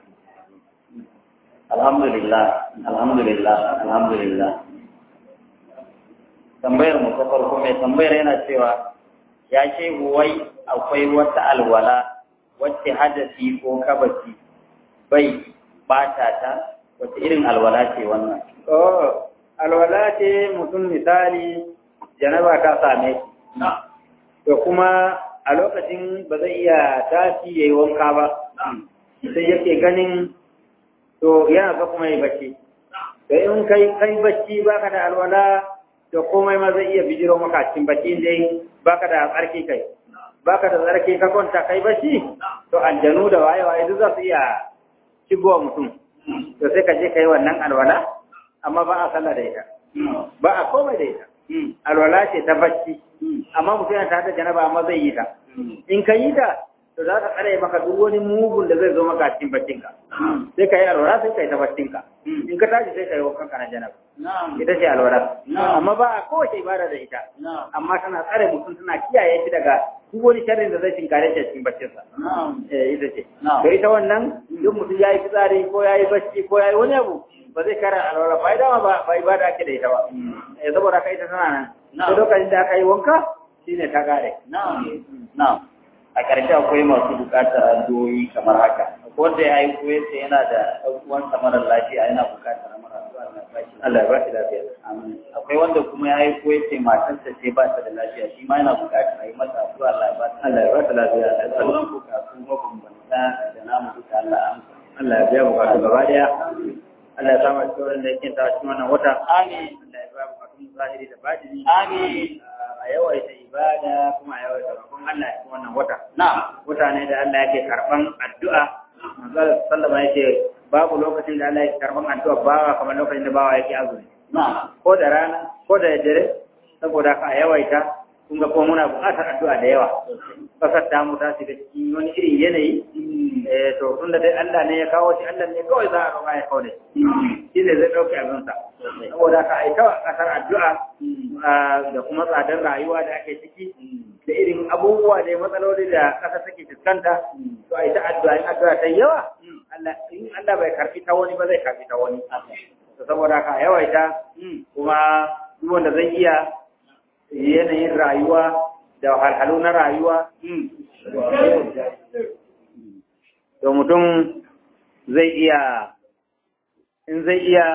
alhamdulillah alhamdulillah alhamdulillah tambayar mu ta farko mai tambayar yana cewa ya ce wai akwai wata alwala wacce hadasi ko kabasi bai bata ta wata irin alwala ce wannan oh alwala ce mutum misali janaba ta same shi to kuma a lokacin ba zai iya tashi yayi wanka ba sai yake ganin to yana ga kuma yi bacci da in kai kai bacci baka da alwala to komai ma zai iya bijiro maka cikin bacci dai baka da tsarki kai baka da tsarki ka kwanta kai bacci to aljanu da waye waye duk za su iya shigowa mutum to sai ka je kai wannan alwala amma ba a sallah da ita ba a komai da ita alwala ce ta bacci amma mutum yana tare da janaba amma zai yi ta in ka yi ta to za ka tsare maka duk wani mugun da zai zo maka cikin baccinka sai ka yi alwala sai ka yi ta baccinka in ka tashi sai ka yi wankan ka na janaba na'am ita ce alwala Na'am. amma ba a kowace ibada da ita na'am amma tana tsare mutum tana kiyaye shi daga duk wani sharrin da zai tinkare shi a cikin baccinsa na'am eh ita ce Na'am. to ita wannan duk mutum yayi fitsari ko yayi bacci ko yayi wani abu ba zai kara alwala ba dama ba ba ibada ake da ita ba eh saboda kai ita tana nan Na'am. sai lokacin da aka yi wanka shine ta kare na'am na'am a ƙarshe akwai masu buƙatar addu'o'i kamar haka wanda ya yi koyar da yana da ɗan uwansa marar lafiya yana buƙatar mara addu'a na bashi Allah ya ba shi lafiya Amin. akwai wanda kuma ya yi koyar da matarsa ce ba ta da lafiya shi ma yana buƙatar a yi masa addu'a Allah ya ba ta Allah ya ba ta lafiya sauran bukatu mabambanta da namu duka Allah ya amsa Allah ya biya bukatu gaba daya Allah ya samu cikin wanda yake ta cikin wannan wata amin Allah ya biya bukatun zahiri da batini amin a yawaita ibada kuma a yawaita roƙon Allah cikin wannan wata na'am mutane da Allah yake karban addu'a manzo sallama yake babu lokacin da Allah yake karban addu'a bawa kamar lokacin da bawa yake azumi na'am ko da rana ko da dare saboda ka yawaita kun ga kuma muna buƙatar addu'a da yawa kasar ta mu ta shiga cikin wani irin yanayi eh to tun da dai Allah ne ya kawo shi Allah ne kawai za a roƙa ya kawo da shi shi ne zai ɗauke abinsa saboda ka aika wa ƙasar addu'a ah, da kuma tsadar rayuwa da ake ciki da irin abubuwa da matsaloli da ƙasa take fuskanta to a ita addu'a in addu'a ta yi yawa Allah in Allah bai karfi ta wani ba zai karfi ta wani to saboda ka yawaita kuma duk wanda zai iya yanayin rayuwa da wahalhalu na rayuwa to mutum zai iya in zai iya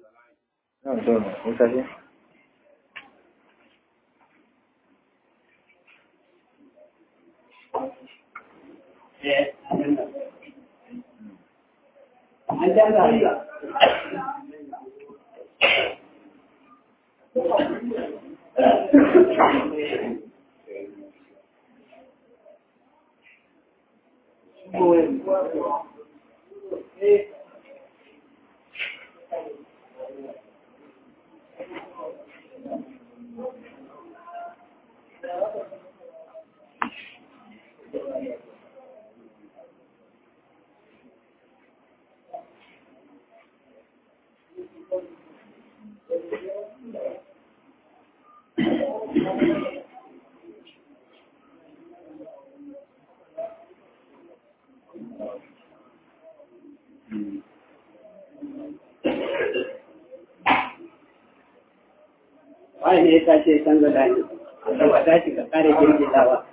wani ne ya tashi ya canza dani da ba tashi ka kare girgizawa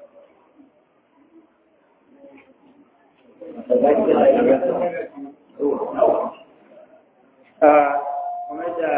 Ah, kuma da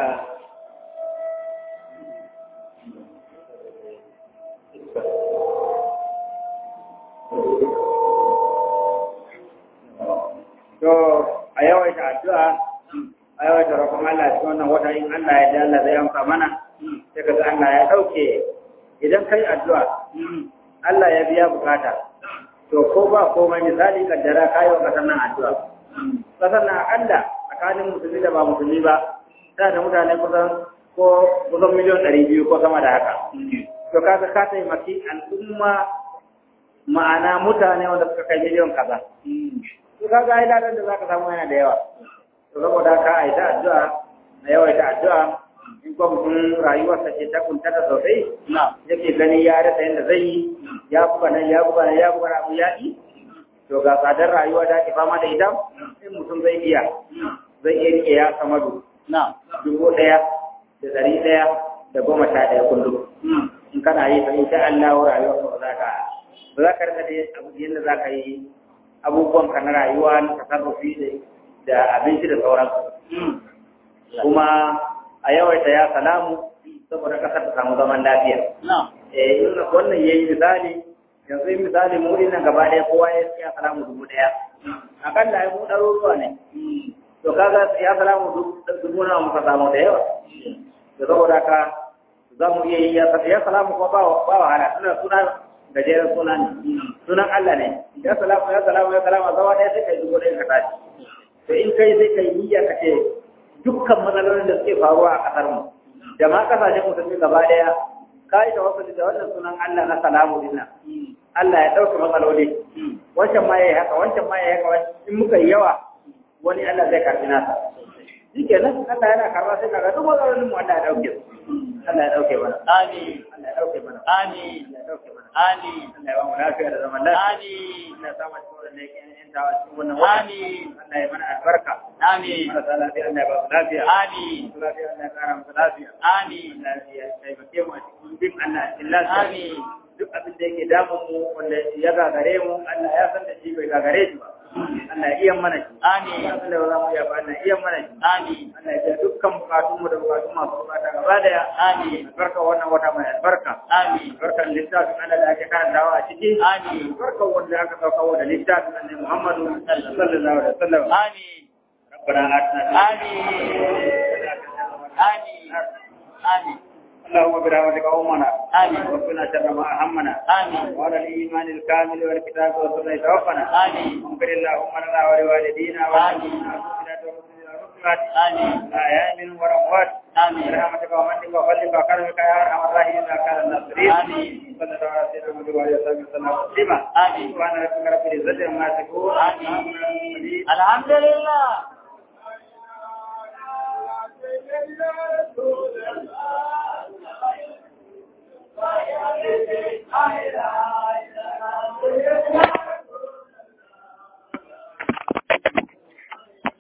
to a yawaita addu'a a yawaita roƙon Allah cikin wannan wata in Allah ya da Allah zai amsa mana sai kaga Allah ya dauke idan kai addu'a Allah ya biya bukata to ko ba komai misali kaddara kayi wa kasar nan addu'a kasar nan akalla tsakanin musulmi da ba musulmi ba tana da mutane kusan ko kusan miliyan ɗari biyu ko sama da haka to kaga ka taimaki al'umma ma'ana mutane wanda suka kai miliyan kaza to kaga ai ladan da zaka samu yana da yawa to saboda haka ai ta addu'a na yawaita addu'a in kuma mutum rayuwarsa ce ta kuntata sosai yake gani ya rasa yadda zai yi ya buga nan ya buga nan ya buga nan abu ya yi to ga tsadar rayuwa da ake fama da ita in mutum zai iya zai iya rike ya samadu dubu ɗaya da ɗari ɗaya da goma sha ɗaya kullum in kana yi fa insha Allah rayuwa ba za ka ba za ka rika da abu yadda za ka yi abubuwan ka na rayuwa na tasarrufi da abinci da sauransu kuma a yawaita ya salamu saboda kasar ta samu zaman lafiya eh in wannan yayi misali yanzu in misali mu nan gaba ɗaya kowa ya ya salamu dubu ɗaya akalla ai mu ɗaruruwa ne to kaga ya salamu dubu nawa muka samu da yawa da saboda ka za mu iya yi ya salamu kuma ba ba wahala suna suna gajeren suna ne sunan Allah ne ya salamu ya salamu ya salamu zawa ɗaya sai kai dubu ɗaya ka tashi to in kai sai kai niyya ka ce dukkan matsalolin da suke faruwa a ƙasar mu da ma kasashen musulmi gaba ɗaya ka yi tawakkali da wannan sunan Allah na salamu dinna Allah ya ɗauke matsaloli wancan ma yayi haka wancan ma yayi haka in muka yi yawa wani Allah zai karɓi nasa shikenan Allah yana karba sai kaga duk matsalolin mu Allah ya dauke su Allah ya dauke mana Amin. Allah ya dauke mana Amin. Allah ya dauke mana Amin. Allah ya ba mu lafiya da zaman lafiya Amin. Allah ya sa mu cikin da yake yin tawa cikin wannan Amin. Allah ya mana albarka Amin. marasa lafiya Allah ya ba su lafiya Amin. Masu lafiya Allah ya kara musu lafiya Amin. Allah ya taimake mu a cikin bin Allah a cikin lafiya Amin. duk abin da yake damun mu wanda ya gagare mu Allah ya san da shi bai gagare shi ba Allah ya iya mana shi Amin. abin da ba za mu iya ba Allah ya iya mana shi Amin. Allah ya biya dukkan bukatun mu da bukatun masu bukata gaba daya Amin. albarka wannan wata mai albarka Amin. albarkan littafin Allah da ake karantawa a ciki Amin. albarkan wanda aka sauka da littafin Annabi Muhammadu sallallahu alaihi wasallam Amin. ربنا آتنا Amin. Amin. Amin. اللهم برحمتك أمنا آمين. وقنا شر ما أهمنا آمين. وعلى الإيمان الكامل والكتاب والسنة توفنا آمين. واغفر اللهم لنا ولوالدينا آمين. وللمؤمنات والمؤمنين والمسلمات آمين. الأحياء منهم والأموات آمين. برحمتك ومنك وفضلك وكرمك يا أرحم الراحمين يا كان الناصرين آمين. صلى الله على سيدنا محمد وعلى آله وصحبه وسلم تسليما آمين. سبحان ربك رب العزة عما يصفون آمين. الحمد لله